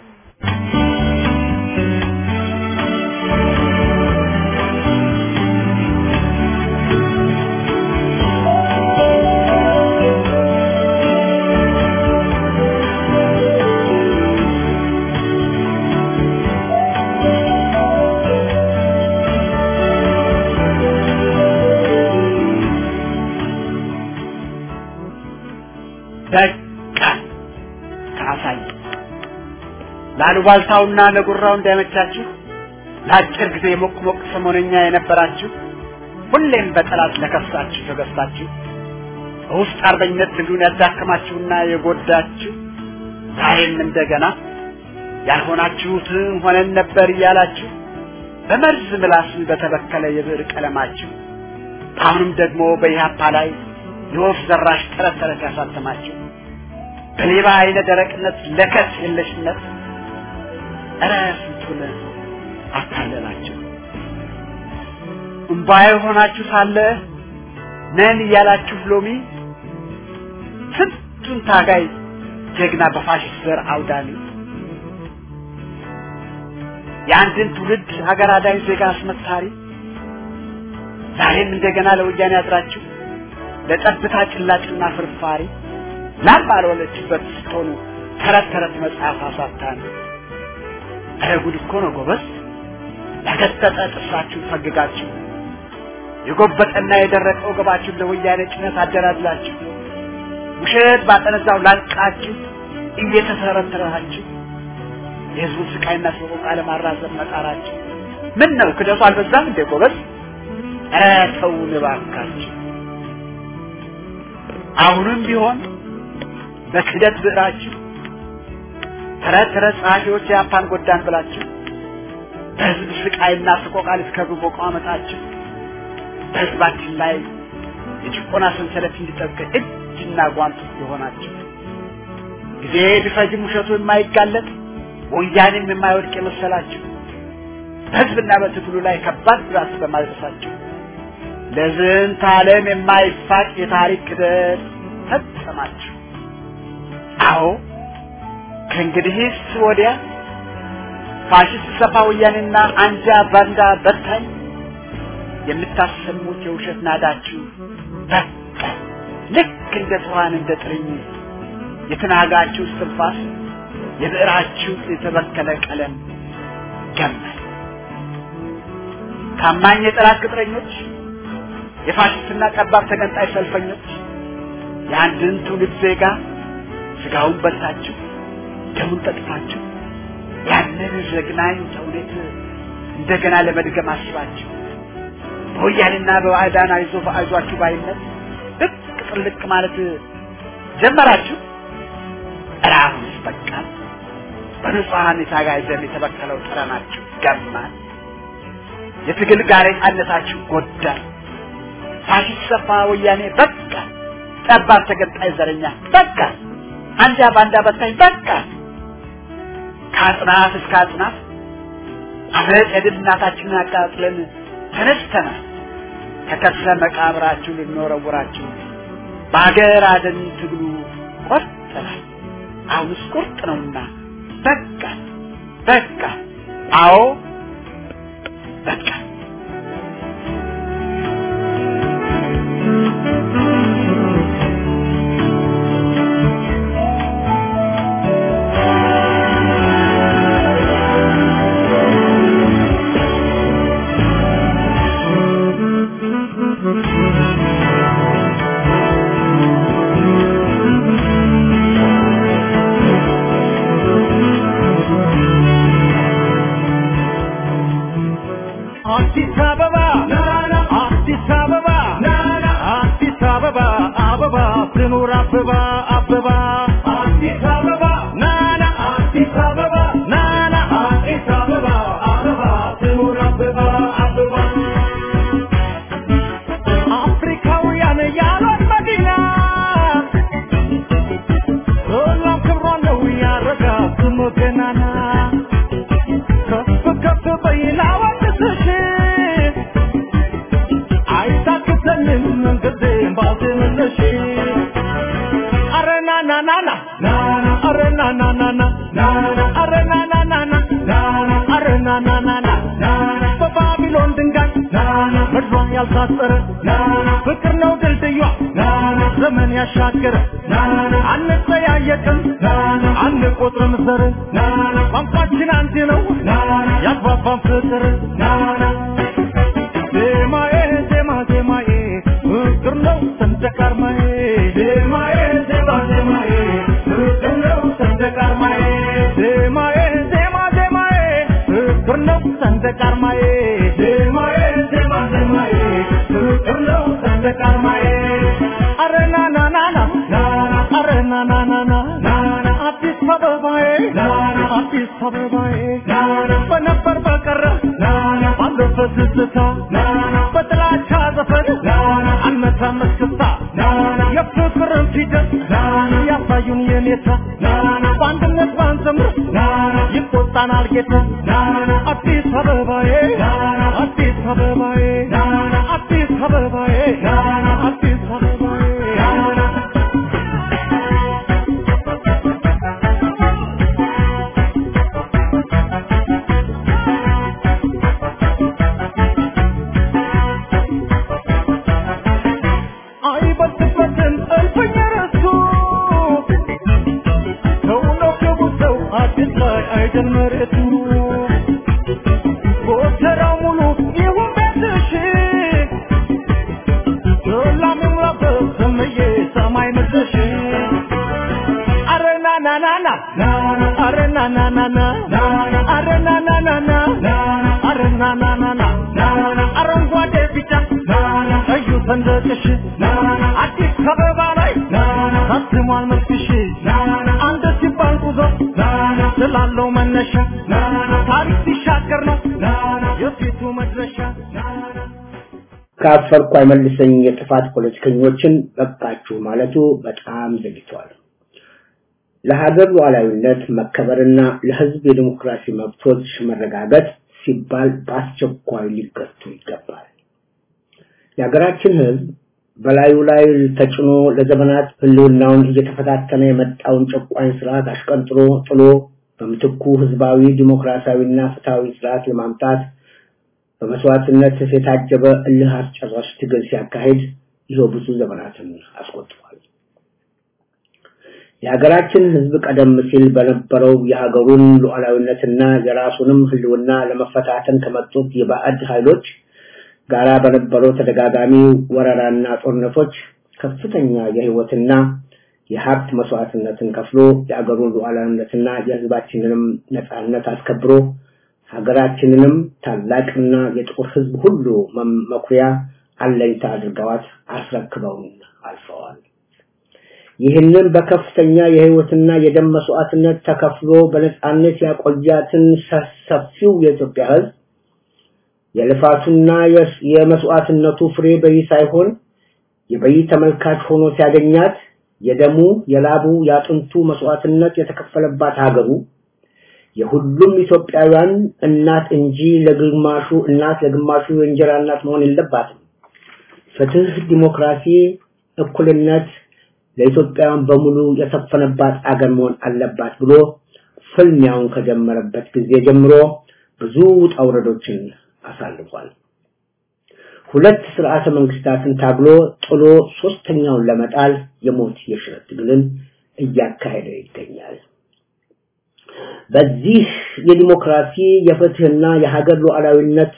በቃ ካሳይ ላሉባልታውና ለጉራው እንዳይመቻችሁ ለአጭር ጊዜ ሞቅ ሞቅ ሰሞነኛ የነበራችሁ ሁሌም በጠላት ለከሳችሁ ተገዝታችሁ በውስጥ አርበኝነት ትግሉን ያዳከማችሁና የጎዳችሁ ዛሬም እንደገና ያልሆናችሁትን ሆነን ነበር እያላችሁ በመርዝ ምላስን በተበከለ የብዕር ቀለማችሁ አሁንም ደግሞ በኢህአፓ ላይ የወፍ ዘራሽ ተረት ተረት ያሳተማችሁ በሌባ አይነ ደረቅነት ለከት የለሽነት እረ ስንቱን አታለላችሁ። እምባዬ ሆናችሁ ሳለ ነን እያላችሁ ሎሚ ስንቱን ታጋይ ጀግና በፋሽስት ዘር አውዳሚ የአንድን ትውልድ ሀገር አዳኝ ዜጋ አስመታሪ ዛሬም እንደገና ለወያኔ አድራችሁ ለጠብታ ጭላጭና ፍርፋሪ ላም ባልወለችበት ስትሆኑ ተረት ተረት መጽሐፍ አሳታን ኧረ ጉድ እኮ ነው ጎበዝ ያገጠጠ ጥርሳችሁን ፈግጋችሁ የጎበጠና የደረቀ ወገባችሁን ለወያኔ ጭነት አደላድላችሁ ውሸት ባጠነዛው ላንቃችሁ እየተተረተራችሁ የህዝቡን ስቃይና ሰቆቃ ለማራዘም መጣራችሁ ምን ነው ክደቱ አልበዛም እንዴ ጎበዝ ኧረ ተውን እባካችሁ አሁንም ቢሆን በክደት ብዕራችሁ ተረት ተረት ጸሐፊዎች የአፓን ጎዳን ብላችሁ በህዝብ ስቃይና ሰቆቃ ልትከብሩ በቋመጣችሁ በህዝባችን ላይ የጭቆና ሰንሰለት እንዲጠብቅ እጅና ጓንቱ የሆናችሁ ጊዜ ቢፈጅም ውሸቱ የማይጋለጥ ወያኔም የማይወድቅ የመሰላችሁ በህዝብና በትግሉ ላይ ከባድ ጉዳት በማድረሳቸው ለዝንተ ዓለም የማይፋቅ የታሪክ ክደት ፈጸማችሁ። አዎ ከእንግዲህስ ወዲያ ፋሽስት ሰፋ ወያኔና አንጃ ባንዳ በታኝ የምታሰሙት የውሸት ናዳችሁ በቃ ልክ እንደ ትኋን እንደ ጥርኝ የተናጋችሁ እስትንፋስ የብዕራችሁ የተበከለ ቀለም ገመል ታማኝ የጠላት ቅጥረኞች የፋሽስትና ጠባብ ተገንጣይ ሰልፈኞች የአንድን ትውልድ ዜጋ ስጋውን በልታችሁ ደሙን ጠጥታችሁ ያንን ዘግናኝ ተውኔት እንደገና ለመድገም አስባችሁ በወያኔና በባዕዳን አይዞ አይዟችሁ ባይነት ልቅ ጥልቅ ማለት ጀመራችሁ። ራሱስ በቃ በንጹሐን የታጋይ ደም የተበከለው ጠረናችሁ ገማል። የትግል ጋሬጣነታችሁ ጎዳል። ፋሽስት ሰፋ ወያኔ በቃ፣ ጠባብ ተገንጣይ ዘረኛ በቃ፣ አንጃ ባንዳ በታኝ በቃ። ከአጽናፍ እስከ አጽናፍ አብረን የድል እናታችንን አቃጥለን ተነስተናል። ከከርሰ መቃብራችሁ ልንወረውራችሁ በሀገር አደን ትግሉ ቆርጠናል። አሁንስ ቁርጥ ነውና በቃ በቃ፣ አዎ በቃ። አዲስ አበባ አዲስ አበባ አዲስ አበባ አበባ ትኑር አበባ አበባ አዲስ አበባ ናና አዲስ አበባ ናና አዲስ አበባ አበባ ትኑር አበባ አበባ አፍሪካውያን ያሏት መዲና ሁሉም ክብሯ ነው ያረጋ ስሙ ገናና ከፍ ከፍ በይና ወድስሽ አይታክተንም ምንጊዜም ባዝንልሽ አረ ና ና ና ና ና አረ ና ና ና ና ና አረ ና ና ና ና ና አረ ና ና ና ና ና በባቢሎን ድንጋይ ምድሯ ያልታጠረ ፍቅር ነው ድልድዩዋ ዘመን ያሻገረ አንጠያየቅም አንቆጥርም ዘር ቋንቋችን አንድ ነው ያግባባን ፍቅር ዜማዬ ዜማ ዜማዬ ፍቅር ነው ሰንደቅ ዓርማዬ ዜማዬ ዜማ ዜማዬ ፍቅር ነው ሰንደቅ ዓርማዬ ዜማዬ ዜማ ዜማዬ ፍቅር ነው ሰንደቅ ዓርማዬ ዜማዬ ዜማ ዜማዬ ፍቅር ነው ሰንደቅ ዓርማዬ አረ ና ና ና ና ና አረ ና ና ና ና ና አዲስ አበባዬ አዲስ አበባዬ በነበር በቀረ ባለፈ ትዝታ በጥላቻ ዘፈን አንመታም እስክስታ የፍቅርን ፊደል ያሳዩን የኔታ በአንድነት ባንዘምር ይቆጣናል ጌታ አዲስ አበባዬ አዲስ አበባዬ አዲስ አበባዬ አዲስ አበባዬ አይበልጥበትም እልፍኝ ረሱ ሰው ነው ክቡ ሰው አዲስ ላይ አይደል መሬቱ ጎተራው ሙሉ ይሁን ቤትሽ ሰላም ይሙላበት ስምዬ ሰማይ ምድርሽ አረ ና ና ና ና አረ ና ና ና ና አረ ና ና ና ና አረ ና ና ና ና አረንጓዴ ቢጫ ቀዩ ሰንደቅሽ አዲስ አበባ ላይ ታትሟል መልክሽ አንድ ሲባል ጉዞ ስላለው መነሻ ታሪክ ሲሻገር ነው የፊቱ መድረሻ ካፈርኩ አይመልሰኝ የጥፋት ፖለቲከኞችን በቃችሁ ማለቱ በጣም ዘግቷል። ለሀገር ሉዓላዊነት መከበርና ለህዝብ የዲሞክራሲ መብቶች መረጋገጥ ሲባል በአስቸኳይ ሊገቱ ይገባል። የሀገራችን ህዝብ በላዩ ላይ ተጭኖ ለዘመናት ህልውናውን እየተፈታተነ የመጣውን ጨቋኝ ስርዓት አሽቀንጥሮ ጥሎ በምትኩ ህዝባዊ ዲሞክራሲያዊና ፍትሃዊ ስርዓት ለማምጣት በመስዋዕትነት የታጀበ እልህ አስጨራሽ ትግል ሲያካሂድ ይኸው ብዙ ዘመናትን አስቆጥሯል። የሀገራችን ህዝብ ቀደም ሲል በነበረው የሀገሩን ሉዓላዊነትና የራሱንም ህልውና ለመፈታተን ከመጡት የባዕድ ኃይሎች ጋራ በነበረው ተደጋጋሚ ወረራና ጦርነቶች ከፍተኛ የህይወትና የሀብት መስዋዕትነትን ከፍሎ የአገሩን ሉዓላዊነትና የህዝባችንንም ነጻነት አስከብሮ ሀገራችንንም ታላቅና የጥቁር ህዝብ ሁሉ መኩሪያ አለኝታ አድርገዋት አስረክበውን አልፈዋል። ይህንን በከፍተኛ የህይወትና የደም መስዋዕትነት ተከፍሎ በነጻነት ያቆያትን ሰፊው የኢትዮጵያ ህዝብ የልፋቱና የመስዋዕትነቱ ፍሬ በይ ሳይሆን የበይ ተመልካች ሆኖ ሲያገኛት የደሙ የላቡ ያጥንቱ መስዋዕትነት የተከፈለባት ሀገሩ የሁሉም ኢትዮጵያውያን እናት እንጂ ለግማሹ እናት ለግማሹ የእንጀራ እናት መሆን የለባትም። ፍትህ፣ ዲሞክራሲ፣ እኩልነት ለኢትዮጵያውያን በሙሉ የሰፈነባት አገር መሆን አለባት ብሎ ፍልሚያውን ከጀመረበት ጊዜ ጀምሮ ብዙ ውጣ ውረዶችን አሳልፏል። ሁለት ስርዓተ መንግስታትን ታግሎ ጥሎ ሶስተኛውን ለመጣል የሞት የሽረት ትግልን እያካሄደ ይገኛል። በዚህ የዲሞክራሲ የፍትህና የሀገር ሉዓላዊነት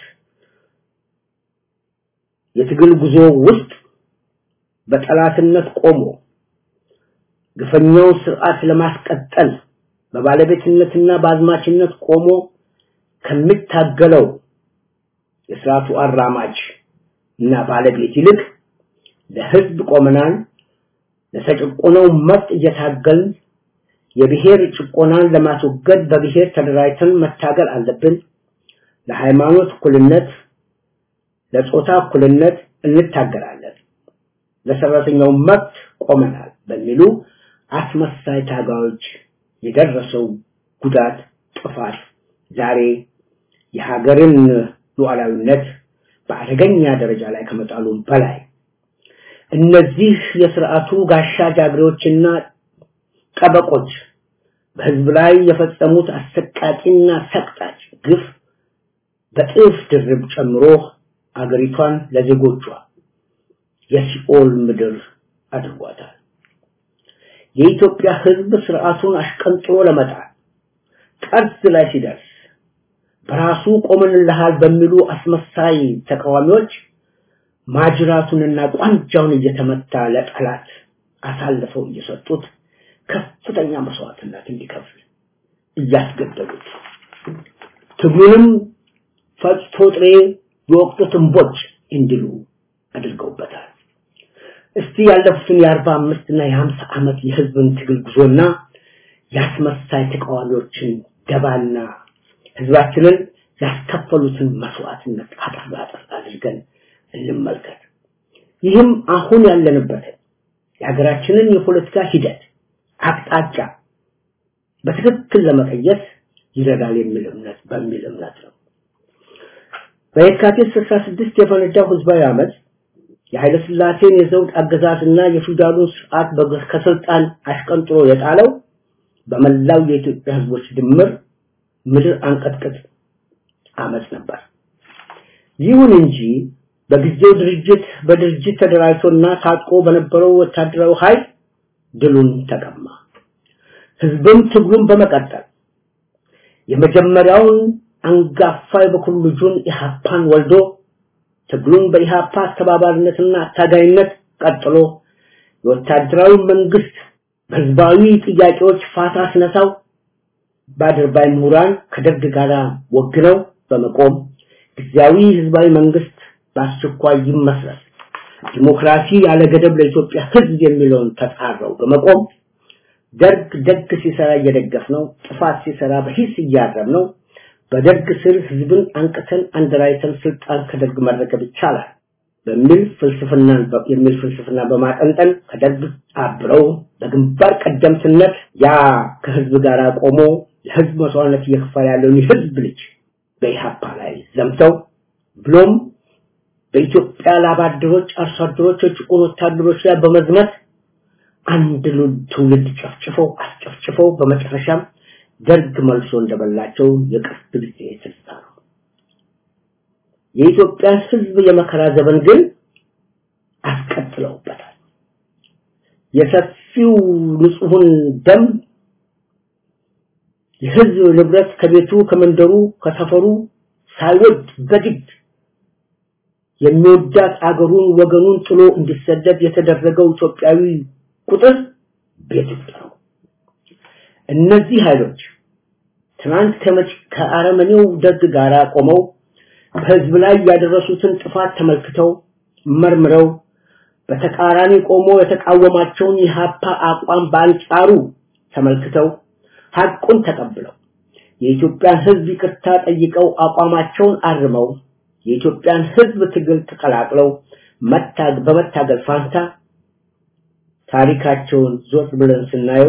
የትግል ጉዞ ውስጥ በጠላትነት ቆሞ ግፈኛውን ስርዓት ለማስቀጠል በባለቤትነትና በአዝማችነት ቆሞ ከሚታገለው የስርዓቱ አራማጅ እና ባለቤት ይልቅ ለህዝብ ቆመናል፣ ለተጨቆነው መብት እየታገልን የብሔር ጭቆናን ለማስወገድ በብሔር ተደራጅተን መታገል አለብን፣ ለሃይማኖት እኩልነት፣ ለጾታ እኩልነት እንታገላለን፣ ለሰራተኛው መብት ቆመናል በሚሉ አስመሳይ ታጋዮች የደረሰው ጉዳት ጥፋት ዛሬ የሀገርን ሉዓላዊነት በአደገኛ ደረጃ ላይ ከመጣሉም በላይ እነዚህ የስርዓቱ ጋሻ ጃግሬዎችና ጠበቆች በህዝብ ላይ የፈጸሙት አሰቃቂና ሰቅጣጭ ግፍ በጥፍ ድርብ ጨምሮ አገሪቷን ለዜጎቿ የሲኦል ምድር አድርጓታል። የኢትዮጵያ ህዝብ ስርዓቱን አሽቀንጥሮ ለመጣል ጠርዝ ላይ ሲደርስ በራሱ ቆመንልሃል በሚሉ አስመሳይ ተቃዋሚዎች ማጅራቱንና ቋንጃውን እየተመታ ለጠላት አሳልፈው እየሰጡት ከፍተኛ መስዋዕትነት እንዲከፍል እያስገደዱት ትግሉንም ፈጽቶ ጥሬ የወቅቱ ትንቦች እንዲሉ አድርገውበታል። እስቲ ያለፉትን የአርባ አምስት እና የሀምሳ ዓመት የህዝብን ትግል ጉዞና የአስመሳይ ተቃዋሚዎችን ደባና ህዝባችንን ያስከፈሉትን መስዋዕትነት አጠር አጠር አድርገን እንመልከት። ይህም አሁን ያለንበትን የሀገራችንን የፖለቲካ ሂደት አቅጣጫ በትክክል ለመቀየስ ይረዳል የሚል እምነት በሚል እምነት ነው። በየካቲት 66 የፈነዳው ህዝባዊ አመት የኃይለ ሥላሴን የዘውድ አገዛዝና የፊውዳሉን ስርዓት ከስልጣን አሽቀንጥሮ የጣለው በመላው የኢትዮጵያ ህዝቦች ድምር ምድር አንቀጥቅጥ አመፅ ነበር። ይሁን እንጂ በጊዜው ድርጅት በድርጅት ተደራጅቶና ታጥቆ በነበረው ወታደራዊ ኃይል ድሉን ተቀማ። ህዝብም ትግሉን በመቀጠል የመጀመሪያውን አንጋፋ የበኩር ልጁን ኢህአፓን ወልዶ ትግሉን በኢህአፓ አስተባባሪነትና አታጋይነት ቀጥሎ የወታደራዊ መንግስት በህዝባዊ ጥያቄዎች ፋታ ሲነሳው በአድርባይ ምሁራን ከደርግ ጋር ወግነው በመቆም ጊዜያዊ ህዝባዊ መንግስት በአስቸኳይ ይመስረት ዲሞክራሲ ያለ ገደብ ለኢትዮጵያ ህዝብ የሚለውን ተጻረው በመቆም ደርግ ደግ ሲሰራ እየደገፍ ነው፣ ጥፋት ሲሰራ በሂስ እያረም ነው። በደርግ ስር ህዝብን አንቅተን አንደራይተን ስልጣን ከደርግ መረከብ ይቻላል በሚል ፍልስፍና የሚል ፍልስፍና በማጠንጠን ከደርግ አብረው በግንባር ቀደምትነት ያ ከህዝብ ጋር ቆሞ ለህዝብ መስዋዕትነት እየከፈለ ያለውን የህዝብ ልጅ በኢሃፓ ላይ ዘምተው ብሎም በኢትዮጵያ ላብ አደሮች፣ አርሶ አደሮች፣ የጭቁን ወታደሮች ላይ በመዝመት አንድ ትውልድ ጨፍጭፈው አስጨፍጭፈው በመጨረሻም ደርግ መልሶ እንደበላቸው የቅርብ ጊዜ ትዝታ ነው። የኢትዮጵያን ህዝብ የመከራ ዘመን ግን አስቀጥለውበታል። የሰፊው ንጹሑን ደም የህዝብ ንብረት ከቤቱ ከመንደሩ ከሰፈሩ ሳይወድ በግድ የሚወዳት አገሩን ወገኑን ጥሎ እንዲሰደድ የተደረገው ኢትዮጵያዊ ቁጥር ቤት ውስጥ ነው። እነዚህ ኃይሎች ትናንት ከመጭ ከአረመኔው ደርግ ጋር ቆመው በህዝብ ላይ ያደረሱትን ጥፋት ተመልክተው መርምረው በተቃራኒ ቆሞ የተቃወማቸውን የሀፓ አቋም በአንጻሩ ተመልክተው ሐቁን ተቀብለው የኢትዮጵያን ህዝብ ይቅርታ ጠይቀው አቋማቸውን አርመው የኢትዮጵያን ህዝብ ትግል ተቀላቅለው መታግ በመታገል ፋንታ ታሪካቸውን ዞር ብለን ስናየው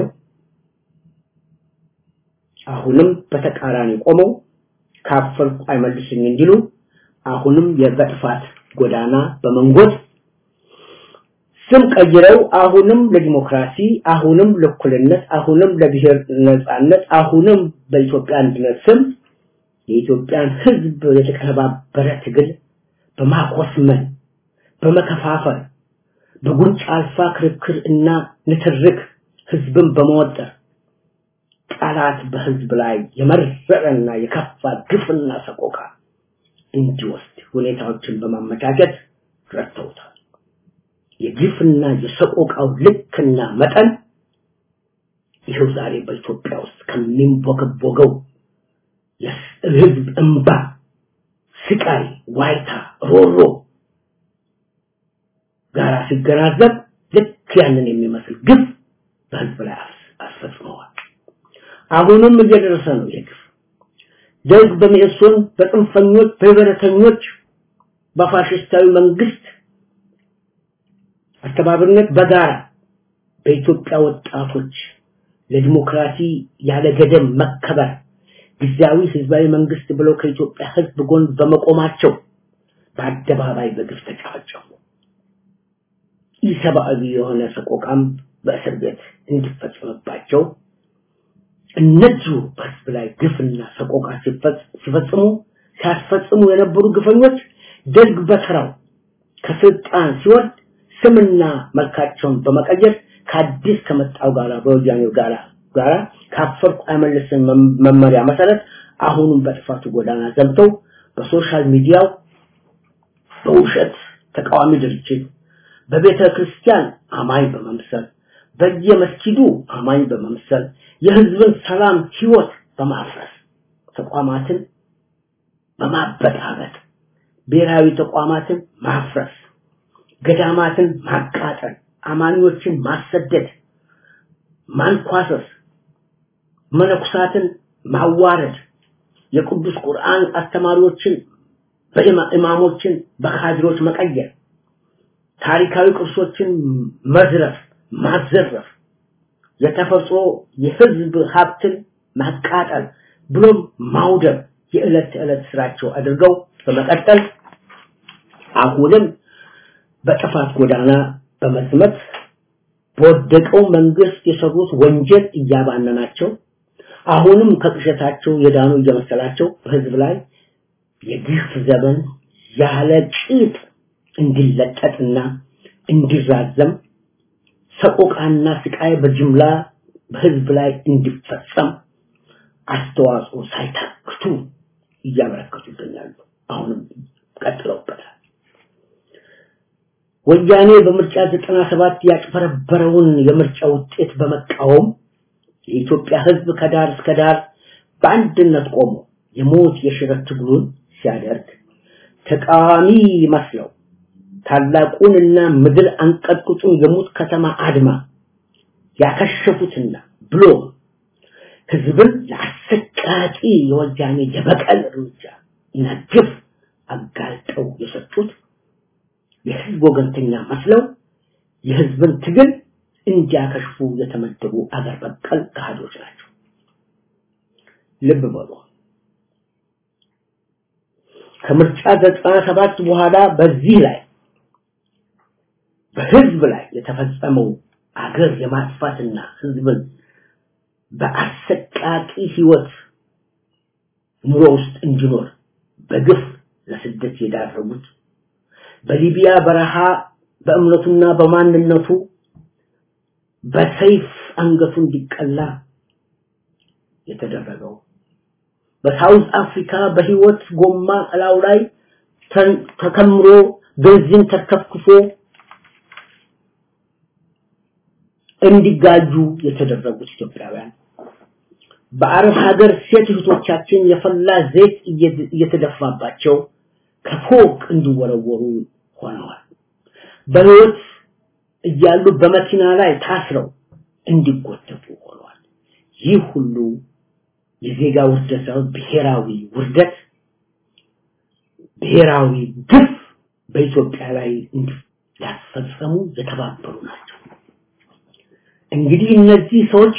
አሁንም በተቃራኒ ቆመው ካፈልኩ አይመልስኝ እንዲሉ አሁንም የበጥፋት ጎዳና በመንጎድ ስም ቀይረው አሁንም ለዲሞክራሲ አሁንም ለእኩልነት አሁንም ለብሔር ነጻነት አሁንም በኢትዮጵያ አንድነት ስም የኢትዮጵያን ህዝብ የተቀነባበረ ትግል በማቆስመን በመከፋፈል በጉንጭ አልፋ ክርክር እና ንትርክ ህዝብን በመወጠር ጠላት በህዝብ ላይ የመረረና የከፋ ግፍና ሰቆቃ እንዲወስድ ሁኔታዎችን በማመቻቸት ረድተውታል። የግፍና የሰቆቃው ልክና መጠን ይኸው ዛሬ በኢትዮጵያ ውስጥ ከሚንቦገቦገው የህዝብ እንባ፣ ስቃይ፣ ዋይታ፣ ሮሮ ጋራ ሲገናዘብ ልክ ያንን የሚመስል ግፍ በህዝብ ላይ አስፈጽመዋል። አሁንም እየደረሰ ነው ይህ ግፍ። ደርግ በሚእሶን በጽንፈኞች በህብረተኞች በፋሽስታዊ መንግስት አስተባባሪነት በጋራ በኢትዮጵያ ወጣቶች ለዲሞክራሲ ያለ ገደብ መከበር ጊዜያዊ ህዝባዊ መንግስት ብለው ከኢትዮጵያ ህዝብ ጎን በመቆማቸው በአደባባይ በግፍ ተጨፈጨፉ። ኢሰብአዊ የሆነ ሰቆቃም በእስር ቤት እንዲፈጸምባቸው እነዚሁ በህዝብ ላይ ግፍና ሰቆቃ ሲፈጽሙ ሲያስፈጽሙ የነበሩ ግፈኞች ደርግ በተራው ከስልጣን ሲወርድ ስምና መልካቸውን በመቀየር ከአዲስ ከመጣው ጋራ በወያኔው ጋራ ጋራ ካፈርኩ አይመልስም መመሪያ መሰረት አሁንም በጥፋቱ ጎዳና ዘምተው በሶሻል ሚዲያው በውሸት ተቃዋሚ ድርጅት በቤተ ክርስቲያን አማኝ በመምሰል በየመስጊዱ አማኝ በመምሰል የህዝብን ሰላም ህይወት በማፍረስ ተቋማትን በማበጣበጥ ብሔራዊ ተቋማትን ማፍረስ ገዳማትን ማቃጠል አማኞችን ማሰደድ ማንኳሰስ መነኩሳትን ማዋረድ የቅዱስ ቁርአን አስተማሪዎችን በኢማሞችን በካድሮች መቀየር ታሪካዊ ቅርሶችን መዝረፍ ማዘረፍ የተፈጥሮ የህዝብ ሀብትን ማቃጠል ብሎም ማውደም የዕለት ተዕለት ስራቸው አድርገው በመቀጠል አሁንም በጥፋት ጎዳና በመዝመት በወደቀው መንግስት የሰሩት ወንጀል እያባነናቸው አሁንም ከቅሸታቸው የዳኑ እየመሰላቸው በህዝብ ላይ የግፍ ዘመን ያለ ቂጥ እንዲለጠጥና እንዲራዘም ሰቆቃና ስቃይ በጅምላ በህዝብ ላይ እንዲፈጸም አስተዋጽኦ ሳይታክቱ እያበረከቱ ይገኛሉ። አሁንም ቀጥለውበታል። ወያኔ በምርጫ 97 ያጭበረበረውን የምርጫ ውጤት በመቃወም የኢትዮጵያ ህዝብ ከዳር እስከ ዳር በአንድነት ቆሞ የሞት የሽረት ትግሉን ሲያደርግ ተቃዋሚ መስለው ታላቁንና ምድር አንቀጥቅጡን የሙት ከተማ አድማ ያከሸፉትና ብሎ ህዝብን ለአሰቃቂ የወያኔ የበቀል እርምጃ እና ግፍ አጋልጠው የሰጡት የህዝብ ወገንተኛ መስለው የህዝብን ትግል እንዲያከሽፉ የተመደቡ አገር በቀል ገሃዶች ናቸው። ልብ በሉ። ከምርጫ ዘጠና ሰባት በኋላ በዚህ ላይ በህዝብ ላይ የተፈጸመው አገር የማጥፋትና ህዝብን በአሰቃቂ ህይወት ኑሮ ውስጥ እንዲኖር በግፍ ለስደት የዳረጉት በሊቢያ በረሃ በእምነቱና በማንነቱ በሰይፍ አንገቱ እንዲቀላ የተደረገው በሳውዝ አፍሪካ በህይወት ጎማ ጥላው ላይ ተከምሮ ቤንዚን ተከፍክፎ እንዲጋጁ የተደረጉት ኢትዮጵያውያን በአረብ ሀገር ሴት እህቶቻችን የፈላ ዘይት እየተደፋባቸው ከፎቅ እንዲወረወሩ ሆነዋል። በህይወት እያሉ በመኪና ላይ ታስረው እንዲጎተቱ ሆነዋል። ይህ ሁሉ የዜጋ ውርደት ሳይሆን ብሔራዊ ውርደት፣ ብሔራዊ ግፍ በኢትዮጵያ ላይ እንዲያስፈጸሙ የተባበሩ ናቸው። እንግዲህ እነዚህ ሰዎች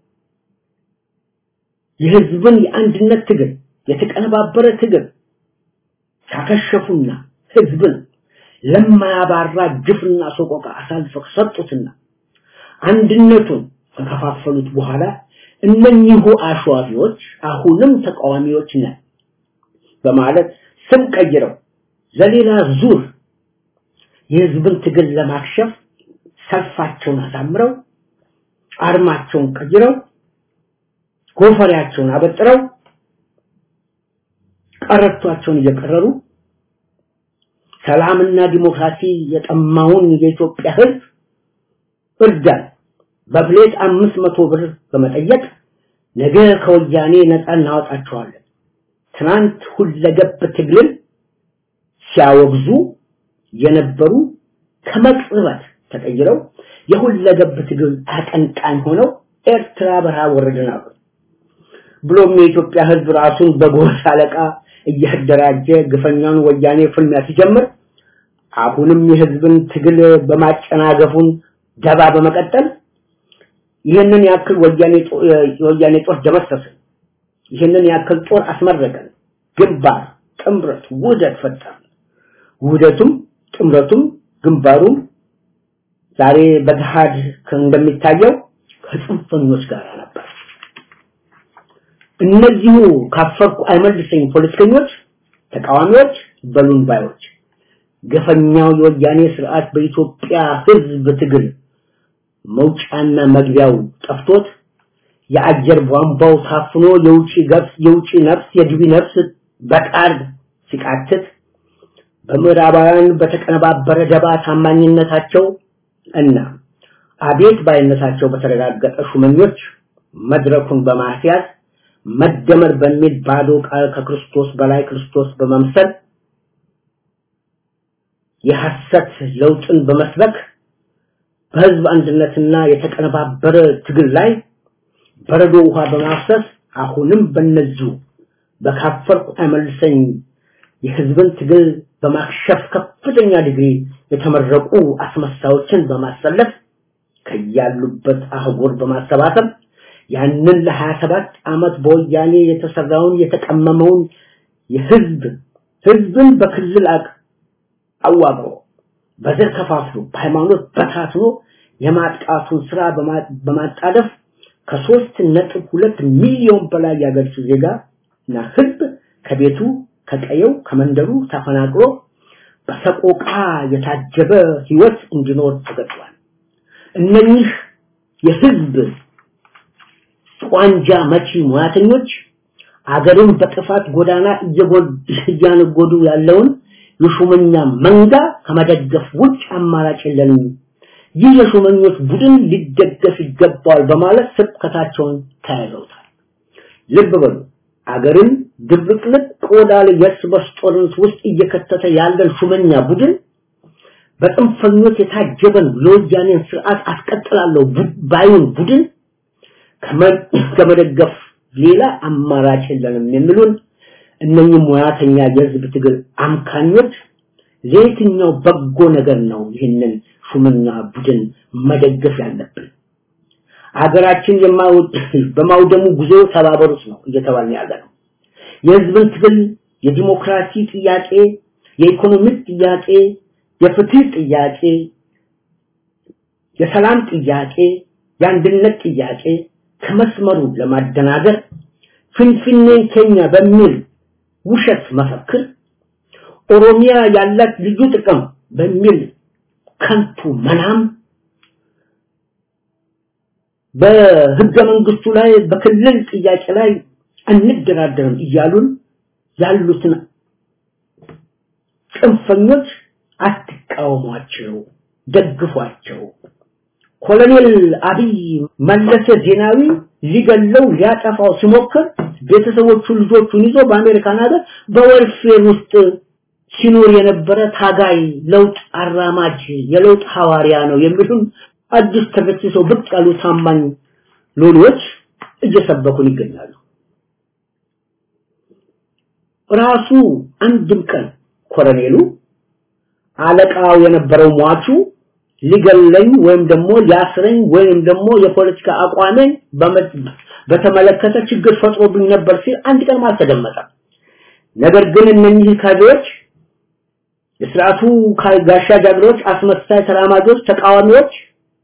የህዝብን የአንድነት ትግል የተቀነባበረ ትግል ካከሸፉና ህዝብን ለማያባራ ግፍና ሰቆቃ አሳልፈው ሰጡትና አንድነቱን ከከፋፈሉት በኋላ እነኚሁ አሸዋፊዎች አሁንም ተቃዋሚዎች ነን በማለት ስም ቀይረው ለሌላ ዙር የህዝብን ትግል ለማክሸፍ ሰልፋቸውን አሳምረው አርማቸውን ቀይረው ጎፈሬያቸውን አበጥረው ቀረቷቸውን እየቀረሩ ሰላምና ዲሞክራሲ የጠማውን የኢትዮጵያ ህዝብ እርዳን በፕሌት አምስት መቶ ብር በመጠየቅ ነገ ከወያኔ ነፃ እናወጣቸዋለን ትናንት ሁለገብ ትግልን ሲያወግዙ የነበሩ ከመቅጽበት ተቀይረው የሁለገብ ትግል አቀንቃኝ ሆነው ኤርትራ በረሃ ወረድን አሉ። ብሎም የኢትዮጵያ ህዝብ ራሱን በጎሳ አለቃ እያደራጀ ግፈኛውን ወያኔ ፍልሚያ ሲጀምር አሁንም የህዝብን ትግል በማጨናገፉን ደባ በመቀጠል ይህንን ያክል ወያኔ የወያኔ ጦር ደመሰስን፣ ይህንን ያክል ጦር አስመረቀን፣ ግንባር፣ ጥምረት፣ ውህደት ፈጠርን። ውህደቱም ጥምረቱም ግንባሩም ዛሬ በገሃድ እንደሚታየው ከጽንፈኞች ጋር ነበር። እነዚሁ ካፈርኩ አይመልሰኝ ፖለቲከኞች፣ ተቃዋሚዎች፣ በሉን ባዮች ገፈኛው የወያኔ ስርዓት በኢትዮጵያ ህዝብ ትግል መውጫና መግቢያው ጠፍቶት የአየር ቧንቧው ታፍኖ የውጪ ገብስ የውጪ ነፍስ የግቢ ነፍስ በቃል ሲቃትት በምዕራባውያን በተቀነባበረ ደባ ታማኝነታቸው እና አቤት ባይነታቸው በተረጋገጠ ሹመኞች መድረኩን በማስያዝ መደመር በሚል ባዶ ቃል ከክርስቶስ በላይ ክርስቶስ በመምሰል የሐሰት ለውጥን በመስበክ በህዝብ አንድነትና የተቀነባበረ ትግል ላይ በረዶ ውሃ በማፍሰስ አሁንም በነዚሁ በካፈርኩ አይመልሰኝ የህዝብን ትግል በማክሸፍ ከፍተኛ ዲግሪ የተመረቁ አስመሳዮችን በማሰለፍ ከያሉበት አህጉር በማሰባሰብ ያንን ለ27 ዓመት በወያኔ የተሰራውን የተቀመመውን የህዝብ ህዝብን በክልል አቅ አዋቅሮ በዘር ከፋፍሎ በሃይማኖት በታትኖ የማጥቃቱን ስራ በማጣደፍ ከሶስት ነጥብ ሁለት ሚሊዮን በላይ ያገርሱ ዜጋ እና ህዝብ ከቤቱ ከቀየው ከመንደሩ ተፈናቅሎ በሰቆቃ የታጀበ ህይወት እንዲኖር ተገጥቷል። እነኚህ የህዝብ ቋንጃ መቺ ሙያተኞች አገርን በጥፋት ጎዳና እያነጎዱ ያለውን የሹመኛ መንጋ ከመደገፍ ውጭ አማራጭ የለንም። ይህ የሹመኞች ቡድን ሊደገፍ ይገባዋል በማለት ስብከታቸውን ተያይዘውታል። ልብ በሉ አገርን ድብቅልቅ ቆዳ ላይ የእርስ በርስ ጦርነት ውስጥ እየከተተ ያለን ሹመኛ ቡድን በጽንፈኞች የታጀበን የወያኔን ስርዓት አስቀጥላለሁ ባዩን ቡድን ከመደገፍ ሌላ አማራጭ የለንም የሚሉን እነኚህ ሙያተኛ የህዝብ ትግል አምካኞች ለየትኛው በጎ ነገር ነው ይህንን ሹምና ቡድን መደገፍ ያለብን? ሀገራችን በማውደሙ ጉዞ ተባበሩት ነው እየተባለ ያለ ነው። የህዝብን ትግል የዲሞክራሲ ጥያቄ፣ የኢኮኖሚክ ጥያቄ፣ የፍትህ ጥያቄ፣ የሰላም ጥያቄ፣ የአንድነት ጥያቄ ከመስመሩ ለማደናገር ፍንፍኔን ኬኛ በሚል ውሸት መፈክር ኦሮሚያ ያላት ልዩ ጥቅም በሚል ከንቱ መናም በህገ መንግስቱ ላይ በክልል ጥያቄ ላይ አንደራደርም እያሉን ያሉትን ጽንፈኞች አትቃወሟቸው፣ ደግፏቸው። ኮሎኔል አብይ መለሰ ዜናዊ ሊገለው ሊያጠፋው ሲሞክር ቤተሰቦቹ ልጆቹን ይዞ በአሜሪካን ሀገር በወርፌር ውስጥ ሲኖር የነበረ ታጋይ ለውጥ አራማጅ የለውጥ ሐዋርያ ነው የሚሉን አዲስ ተገስሰው ብቅ ያሉ ታማኝ ሎሌዎች እየሰበኩን ይገኛሉ። ራሱ አንድም ቀን ኮሎኔሉ አለቃው የነበረው ሟቹ ሊገለኝ ወይም ደግሞ ሊያስረኝ ወይም ደግሞ የፖለቲካ አቋሜን በተመለከተ ችግር ፈጥሮብኝ ነበር ሲል አንድ ቀን አልተደመጠም። ነገር ግን እነኚህ ካድሬዎች የስርዓቱ ጋሻ ጃግሬዎች፣ አስመሳይ ተራማጆች፣ ተቃዋሚዎች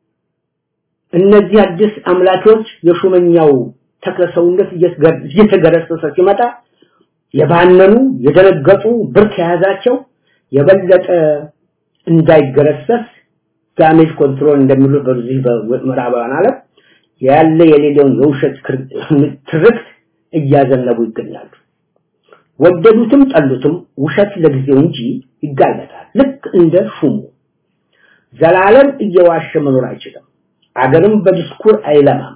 እነዚህ አዲስ አምላኪዎች የሹመኛው ተክለ ሰውነት እየተገረሰሰ ሲመጣ የባነኑ የደነገጡ ብርት የያዛቸው የበለጠ እንዳይገረሰስ ዳሜጅ ኮንትሮል እንደሚሉ በዚህ በምዕራባውያን ዓለም ያለ የሌለውን የውሸት ትርክት እያዘነቡ ይገኛሉ። ወደዱትም ጠሉትም ውሸት ለጊዜው እንጂ ይጋለጣል። ልክ እንደ ሹሙ ዘላለም እየዋሸ መኖር አይችልም። አገርም በዲስኩር አይለማም።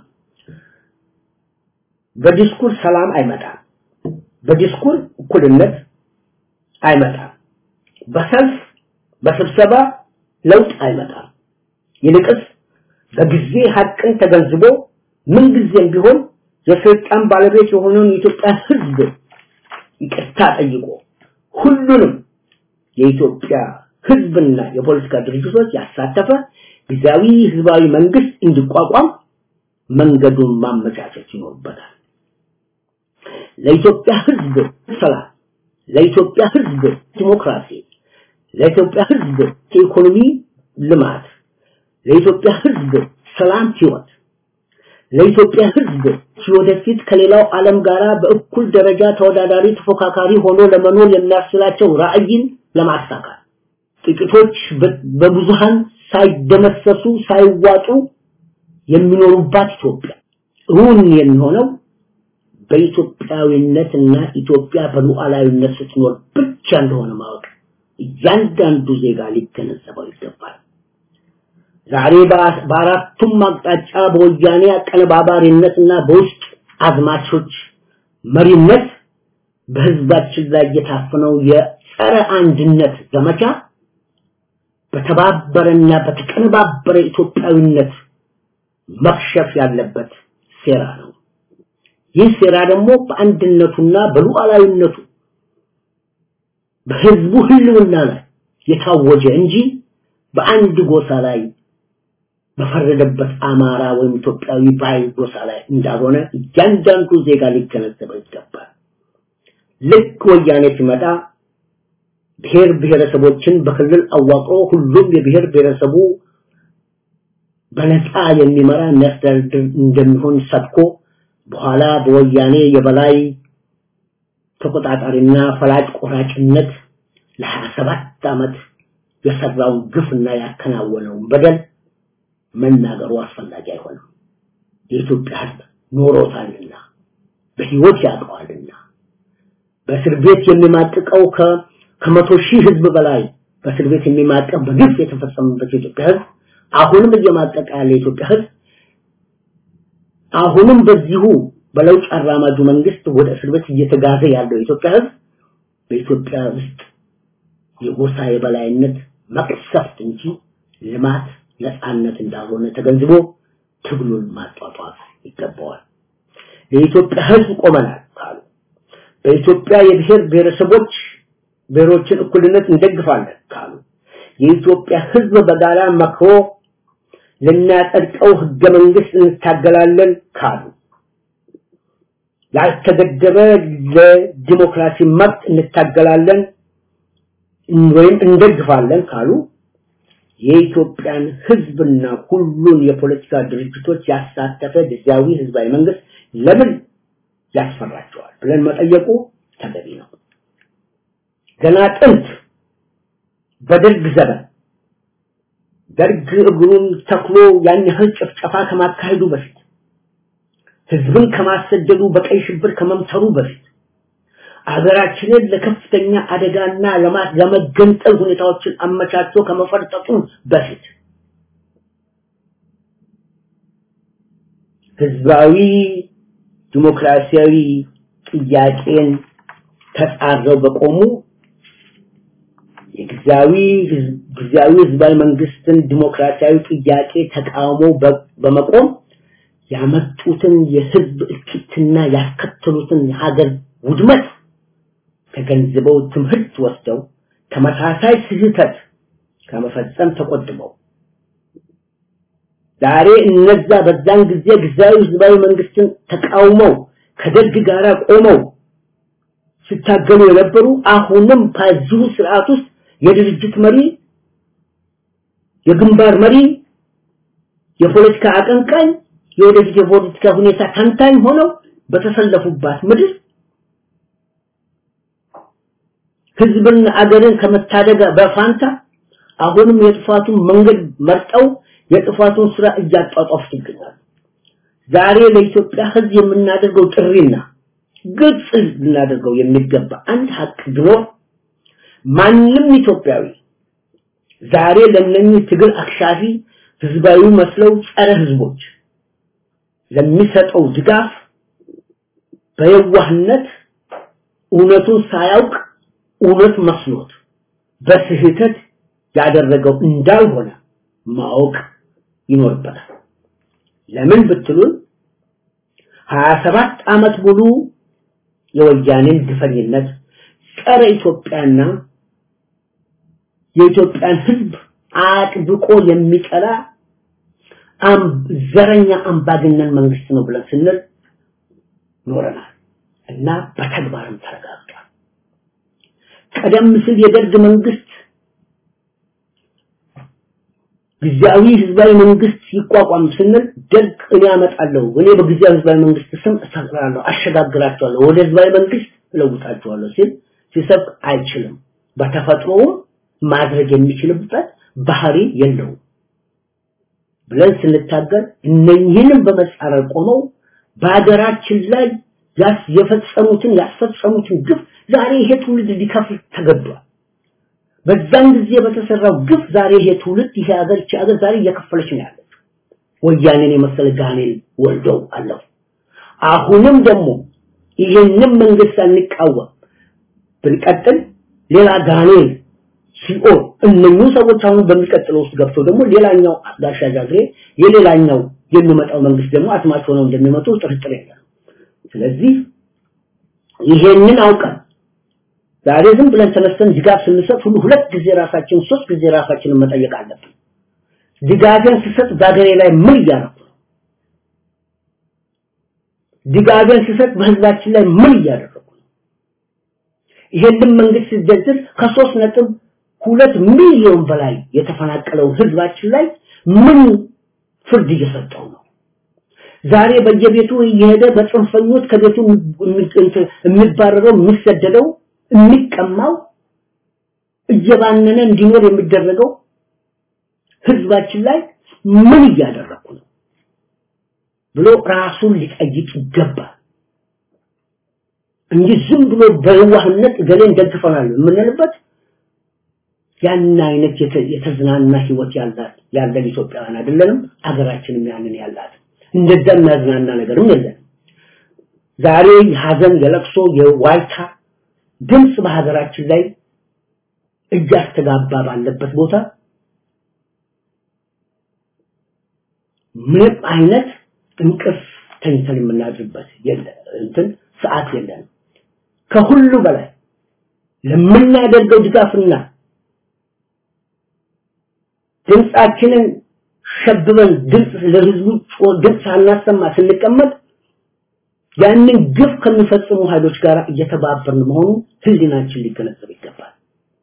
በዲስኩር ሰላም አይመጣም። በዲስኩር እኩልነት አይመጣም። በሰልፍ በስብሰባ ለውጥ አይመጣም። ይልቅስ በጊዜ ሀቅን ተገንዝቦ ምንጊዜም ቢሆን የስልጣን ባለቤት የሆነውን የኢትዮጵያ ሕዝብ ይቅርታ ጠይቆ ሁሉንም የኢትዮጵያ ሕዝብና የፖለቲካ ድርጅቶች ያሳተፈ ጊዜያዊ ህዝባዊ መንግስት እንዲቋቋም መንገዱን ማመቻቸት ይኖርበታል። ለኢትዮጵያ ሕዝብ ሰላም፣ ለኢትዮጵያ ሕዝብ ዲሞክራሲ፣ ለኢትዮጵያ ሕዝብ የኢኮኖሚ ልማት፣ ለኢትዮጵያ ሕዝብ ሰላም ህይወት፣ ለኢትዮጵያ ሕዝብ ወደፊት ከሌላው ዓለም ጋራ በእኩል ደረጃ ተወዳዳሪ ተፎካካሪ ሆኖ ለመኖር የሚያስችላቸው ራዕይን ለማሳካት ጥቂቶች በብዙሃን ሳይደመሰሱ ሳይዋጡ የሚኖሩባት ኢትዮጵያ እውን የሚሆነው በኢትዮጵያዊነትና ኢትዮጵያ በሉዓላዊነት ስትኖር ብቻ እንደሆነ ማወቅ እያንዳንዱ ዜጋ ሊገነዘበው ይገባል። ዛሬ በአራቱም አቅጣጫ በወያኔ አቀነባባሪነትና በውስጥ አዝማቾች መሪነት በህዝባችን ላይ የታፈነው የጸረ አንድነት ዘመቻ በተባበረና በተቀነባበረ ኢትዮጵያዊነት መክሸፍ ያለበት ሴራ ነው። ይህ ሴራ ደግሞ በአንድነቱና በሉዓላዊነቱ በህዝቡ ህልውና ላይ የታወጀ እንጂ በአንድ ጎሳ ላይ በፈረደበት አማራ ወይም ኢትዮጵያዊ ባይ ጎሳ ላይ እንዳልሆነ እያንዳንዱ ዜጋ ሊገነዘበው ይገባል። ልክ ወያኔ ሲመጣ ብሔር ብሔረሰቦችን በክልል አዋቅሮ ሁሉም የብሔር ብሔረሰቡ በነፃ የሚመራ የሚያስተዳድር እንደሚሆን ሰብኮ በኋላ በወያኔ የበላይ ተቆጣጣሪና ፈላጭ ቆራጭነት ለ27 ዓመት የሰራውን ግፍና ያከናወነውን በደል መናገሩ አስፈላጊ አይሆንም። የኢትዮጵያ ሕዝብ ኖሮታልና በህይወት ያውቀዋልና በእስር ቤት የሚማቅቀው ከ ከመቶ ሺህ ህዝብ በላይ በእስር ቤት የሚማቀቅ በግፍ የተፈጸመበት የኢትዮጵያ ሕዝብ አሁንም እየማቀቀ ያለ የኢትዮጵያ ሕዝብ አሁንም በዚሁ በለውጥ አራማጁ መንግስት ወደ እስር ቤት እየተጋዘ ያለው የኢትዮጵያ ሕዝብ በኢትዮጵያ ውስጥ የጎሳ የበላይነት መቅሰፍት እንጂ ልማት ነፃነት እንዳልሆነ ተገንዝቦ ትግሉን ማጧጧፍ ይገባዋል። የኢትዮጵያ ህዝብ ቆመናል ካሉ በኢትዮጵያ የብሔር ብሔረሰቦች ብሔሮችን እኩልነት እንደግፋለን ካሉ የኢትዮጵያ ህዝብ በጋራ መክሮ ለሚያጸድቀው ህገ መንግስት እንታገላለን ካሉ ያልተገደበ ለዲሞክራሲ መብት እንታገላለን ወይም እንደግፋለን ካሉ የኢትዮጵያን ህዝብና ሁሉን የፖለቲካ ድርጅቶች ያሳተፈ ጊዜያዊ ህዝባዊ መንግስት ለምን ያስፈራቸዋል ብለን መጠየቁ ተገቢ ነው። ገና ጥንት በደርግ ዘመን ደርግ እግሩን ተክሎ ያን ያህል ጭፍጨፋ ከማካሄዱ በፊት ህዝብን ከማሰደዱ በቀይ ሽብር ከመምተሩ በፊት አገራችንን ለከፍተኛ አደጋና ለመገንጠል ሁኔታዎችን አመቻችቶ ከመፈርጠጡ በፊት ህዝባዊ ዲሞክራሲያዊ ጥያቄን ተጻረው በቆሙ የጊዜያዊ ጊዜያዊ ህዝባዊ መንግስትን ዲሞክራሲያዊ ጥያቄ ተቃውሞ በመቆም ያመጡትን የህዝብ እልቂትና ያስከተሉትን የሀገር ውድመት ተገንዝበው ትምህርት ወስደው ተመሳሳይ ስህተት ከመፈጸም ተቆጥበው ዛሬ እነዛ በዛን ጊዜ ጊዜያዊ ህዝባዊ መንግስትን ተቃውመው ከደርግ ጋር ቆመው ሲታገሉ የነበሩ አሁንም በዚሁ ስርዓት ውስጥ የድርጅት መሪ የግንባር መሪ የፖለቲካ አቀንቃኝ የወደፊት የፖለቲካ ሁኔታ ተንታኝ ሆነው በተሰለፉባት ምድር ህዝብና አገርን ከመታደግ በፋንታ አሁንም የጥፋቱን መንገድ መርጠው የጥፋቱን ስራ እያጧጧፉት ይገኛሉ። ዛሬ ለኢትዮጵያ ህዝብ የምናደርገው ጥሪና ግልጽ ልናደርገው የሚገባ አንድ ሀቅ ቢኖር ማንም ኢትዮጵያዊ ዛሬ ለነኚህ ትግል አክሻፊ ህዝባዊ መስለው ጸረ ህዝቦች ለሚሰጠው ድጋፍ በየዋህነት እውነቱን ሳያውቅ እውነት መስሎት በስህተት ያደረገው እንዳልሆነ ማወቅ ይኖርበታል። ለምን ብትሉን 27 ዓመት ሙሉ የወያኔን ግፈኝነት ጸረ ኢትዮጵያና የኢትዮጵያን ህዝብ አጥብቆ የሚጠላ ዘረኛ አምባገነን መንግስት ነው ብለን ስንል ኖረናል እና በተግባርም ተረጋግጧል። ቀደም ሲል የደርግ መንግስት ጊዜያዊ ህዝባዊ መንግስት ይቋቋም ስንል ደርግ እኔ አመጣለሁ እኔ በጊዜያዊ ህዝባዊ መንግስት ስም እሰራለሁ አሸጋግራቸዋለሁ ወደ ህዝባዊ መንግስት እለውጣቸዋለሁ ሲል ሲሰብክ አይችልም በተፈጥሮውም ማድረግ የሚችልበት ባህሪ የለውም ብለን ስንታገል እነኝህንም በመጻረር ቆመው በሀገራችን ላይ ያስ የፈጸሙትን ያስፈጸሙትን ግፍ ዛሬ ይሄ ትውልድ ሊከፍል ተገዷል። በዛን ጊዜ በተሰራው ግፍ ዛሬ ይሄ ትውልድ ይሄ ሀገር ይቺ ሀገር ዛሬ እየከፈለች ነው ያለችው። ወያኔን የመሰለ ጋኔል ወልደው አለፉ። አሁንም ደግሞ ይህንን መንግስት አንቃወም ብንቀጥል ሌላ ጋኔል ሲኦል እነኚህ ሰዎች አሁን በሚቀጥለው ውስጥ ገብተው ደግሞ ሌላኛው ጋሻ ጃግሬ የሌላኛው የሚመጣው መንግስት ደግሞ አስማች ሆነው እንደሚመጡ ጥርጥር የለም። ስለዚህ ይሄንን አውቀን ዛሬ ዝም ብለን ተነስተን ድጋፍ ስንሰጥ ሁሉ ሁለት ጊዜ ራሳችን ሶስት ጊዜ ራሳችንን መጠየቅ አለብን። ድጋፌን ስሰጥ በሀገሬ ላይ ምን እያደረኩ ነው? ድጋፌን ስሰጥ በህዝባችን ላይ ምን እያደረኩ ነው? ይሄንን መንግስት ሲደግፍ ከሶስት ነጥብ ሁለት ሚሊዮን በላይ የተፈናቀለው ህዝባችን ላይ ምን ፍርድ እየሰጠው ነው? ዛሬ በየቤቱ እየሄደ በጽንፈኞች ከቤቱ የሚባረረው የሚሰደደው የሚቀማው እየባነነ እንዲኖር የሚደረገው ህዝባችን ላይ ምን እያደረኩ ነው ብሎ ራሱን ሊጠይቅ ይገባል እንጂ ዝም ብሎ በዋህነት ገሌን ደግፈናል የምንልበት ያን አይነት የተዝናና ህይወት ያላት ያለን ኢትዮጵያውያን አይደለንም አገራችንም ያንን ያላት እንደዛ የሚያዝናና ነገርም የለም ዛሬ የሀዘን የለቅሶ የዋይታ ድምፅ በሀገራችን ላይ እያስተጋባ ባለበት ቦታ ምንም አይነት እንቅልፍ ተኝተን የምናድርበት የለ እንትን ሰዓት የለንም ከሁሉ በላይ ለምናደርገው ድጋፍና ድምፃችንን ሸብበን ድምፅ ለህዝቡ ድምፅ ሳናሰማ ስንቀመጥ ያንን ግፍ ከሚፈጽሙ ኃይሎች ጋር እየተባበርን መሆኑ ህሊናችን ሊገነዘብ ይገባል።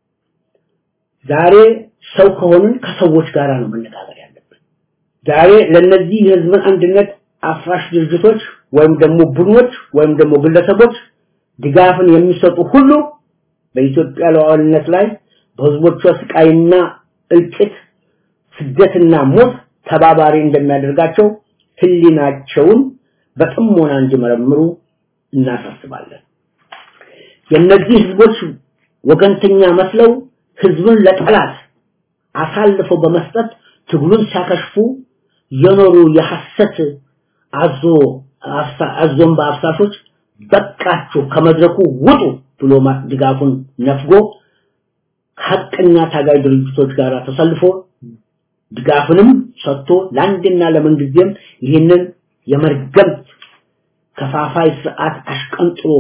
ዛሬ ሰው ከሆንን ከሰዎች ጋር ነው መነጋገር ያለብን። ዛሬ ለነዚህ የህዝብን አንድነት አፍራሽ ድርጅቶች ወይም ደግሞ ቡድኖች ወይም ደግሞ ግለሰቦች ድጋፍን የሚሰጡ ሁሉ በኢትዮጵያ ሉዓላዊነት ላይ በህዝቦቿ ስቃይና እልቂት ስደትና ሞት ተባባሪ እንደሚያደርጋቸው ህሊናቸውን በጥሞና እንዲመረምሩ እናሳስባለን። የእነዚህ ህዝቦች ወገንተኛ መስለው ህዝብን ለጠላት አሳልፈው በመስጠት ትግሉን ሲያከሽፉ የኖሩ የሐሰት አዞ አዞን በአፍሳሾች በቃችሁ ከመድረኩ ውጡ ብሎ ድጋፉን ነፍጎ ሀቀኛ ታጋይ ድርጅቶች ጋር ተሰልፎ ድጋፍንም ሰጥቶ ለአንድና ለምንጊዜም ይህንን የመርገምት ከፋፋይ ስርዓት አሽቀንጥሮ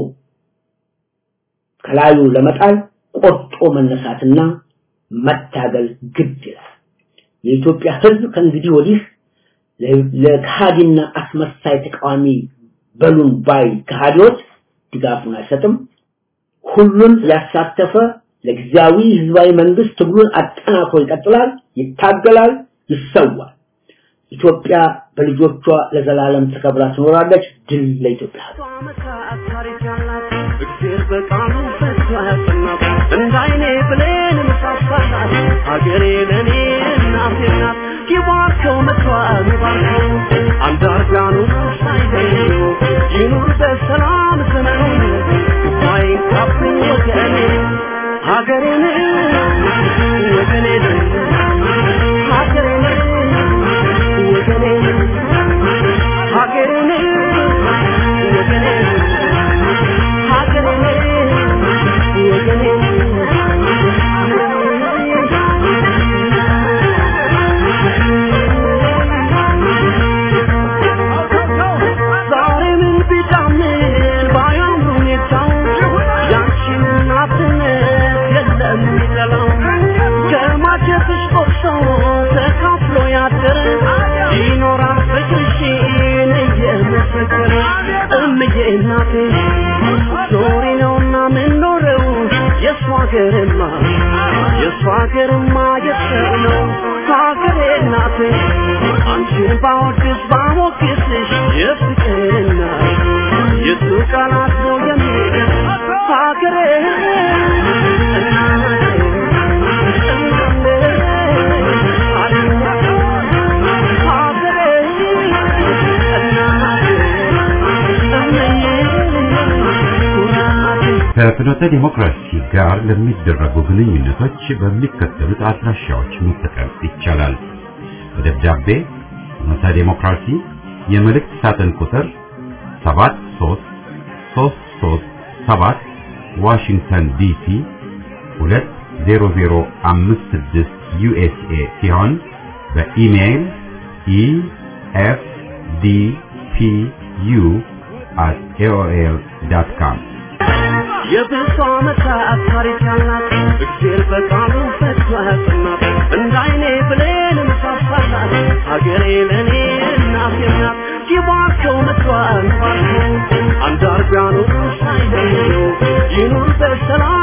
ከላዩ ለመጣል ቆርጦ መነሳትና መታገል ግድ ይላል። የኢትዮጵያ ህዝብ ከእንግዲህ ወዲህ ለካሃዲና አስመሳይ ተቃዋሚ በሉን ባይ ከሃዲዎች ድጋፉን አይሰጥም። ሁሉን ያሳተፈ ለጊዜያዊ ህዝባዊ መንግስት ትግሉን አጠናክሮ ይቀጥላል፣ ይታገላል፣ ይሰዋል። ኢትዮጵያ በልጆቿ ለዘላለም ተከብራ ትኖራለች። ድል ለኢትዮጵያ ህዝብ። እግዜር በቃሉ ፈቶ ያጸናት እንዳይኔ ብሌን ምሳሳላት ሀገሬ ለእኔ እናቴ ናት ይባርከው መቷል ይባርከው አንዳርጋኑ ሳይገኙ ይኑር በሰላም ዘመኑ ማይንካብኝ ወገኔ ሀገሬን ወገኔን ሀገሬን ወገኔን ሀገሬን ወገኔን ይኖራል ፍቅርሽን እየመሰከረ እምዬ እናቴ ኖሪ ነውና ምንኖረው የእሷ ሀገርማ የእሷ ሀገርማ የሰው ነው ሀገሬ እናቴ አንቺን ባወድስ ባሞግስሽ የፍቅርና የሱ ቃላት ነው የሚል ሀገሬ እናቴ ከፍኖተ ዲሞክራሲ ጋር ለሚደረጉ ግንኙነቶች በሚከተሉት አድራሻዎች መጠቀም ይቻላል። በደብዳቤ ፍኖተ ዲሞክራሲ የመልእክት ሳጥን ቁጥር 73337 ዋሽንግተን ዲሲ 20056 ዩኤስኤ ሲሆን በኢሜይል ኢኤፍዲፒዩ at aol.com የብዙ ዓመታት ታሪክ ያላት እግዜር በቃሉ ፈቶ ያጸናት እንዳይኔ ብሌን ምሳሳላት ሀገሬ ለእኔ እናቴ ናት ይባርከው ምድሯን ባርከው አንዳርጋኑ ሳይለዩ ይኑር በሰላም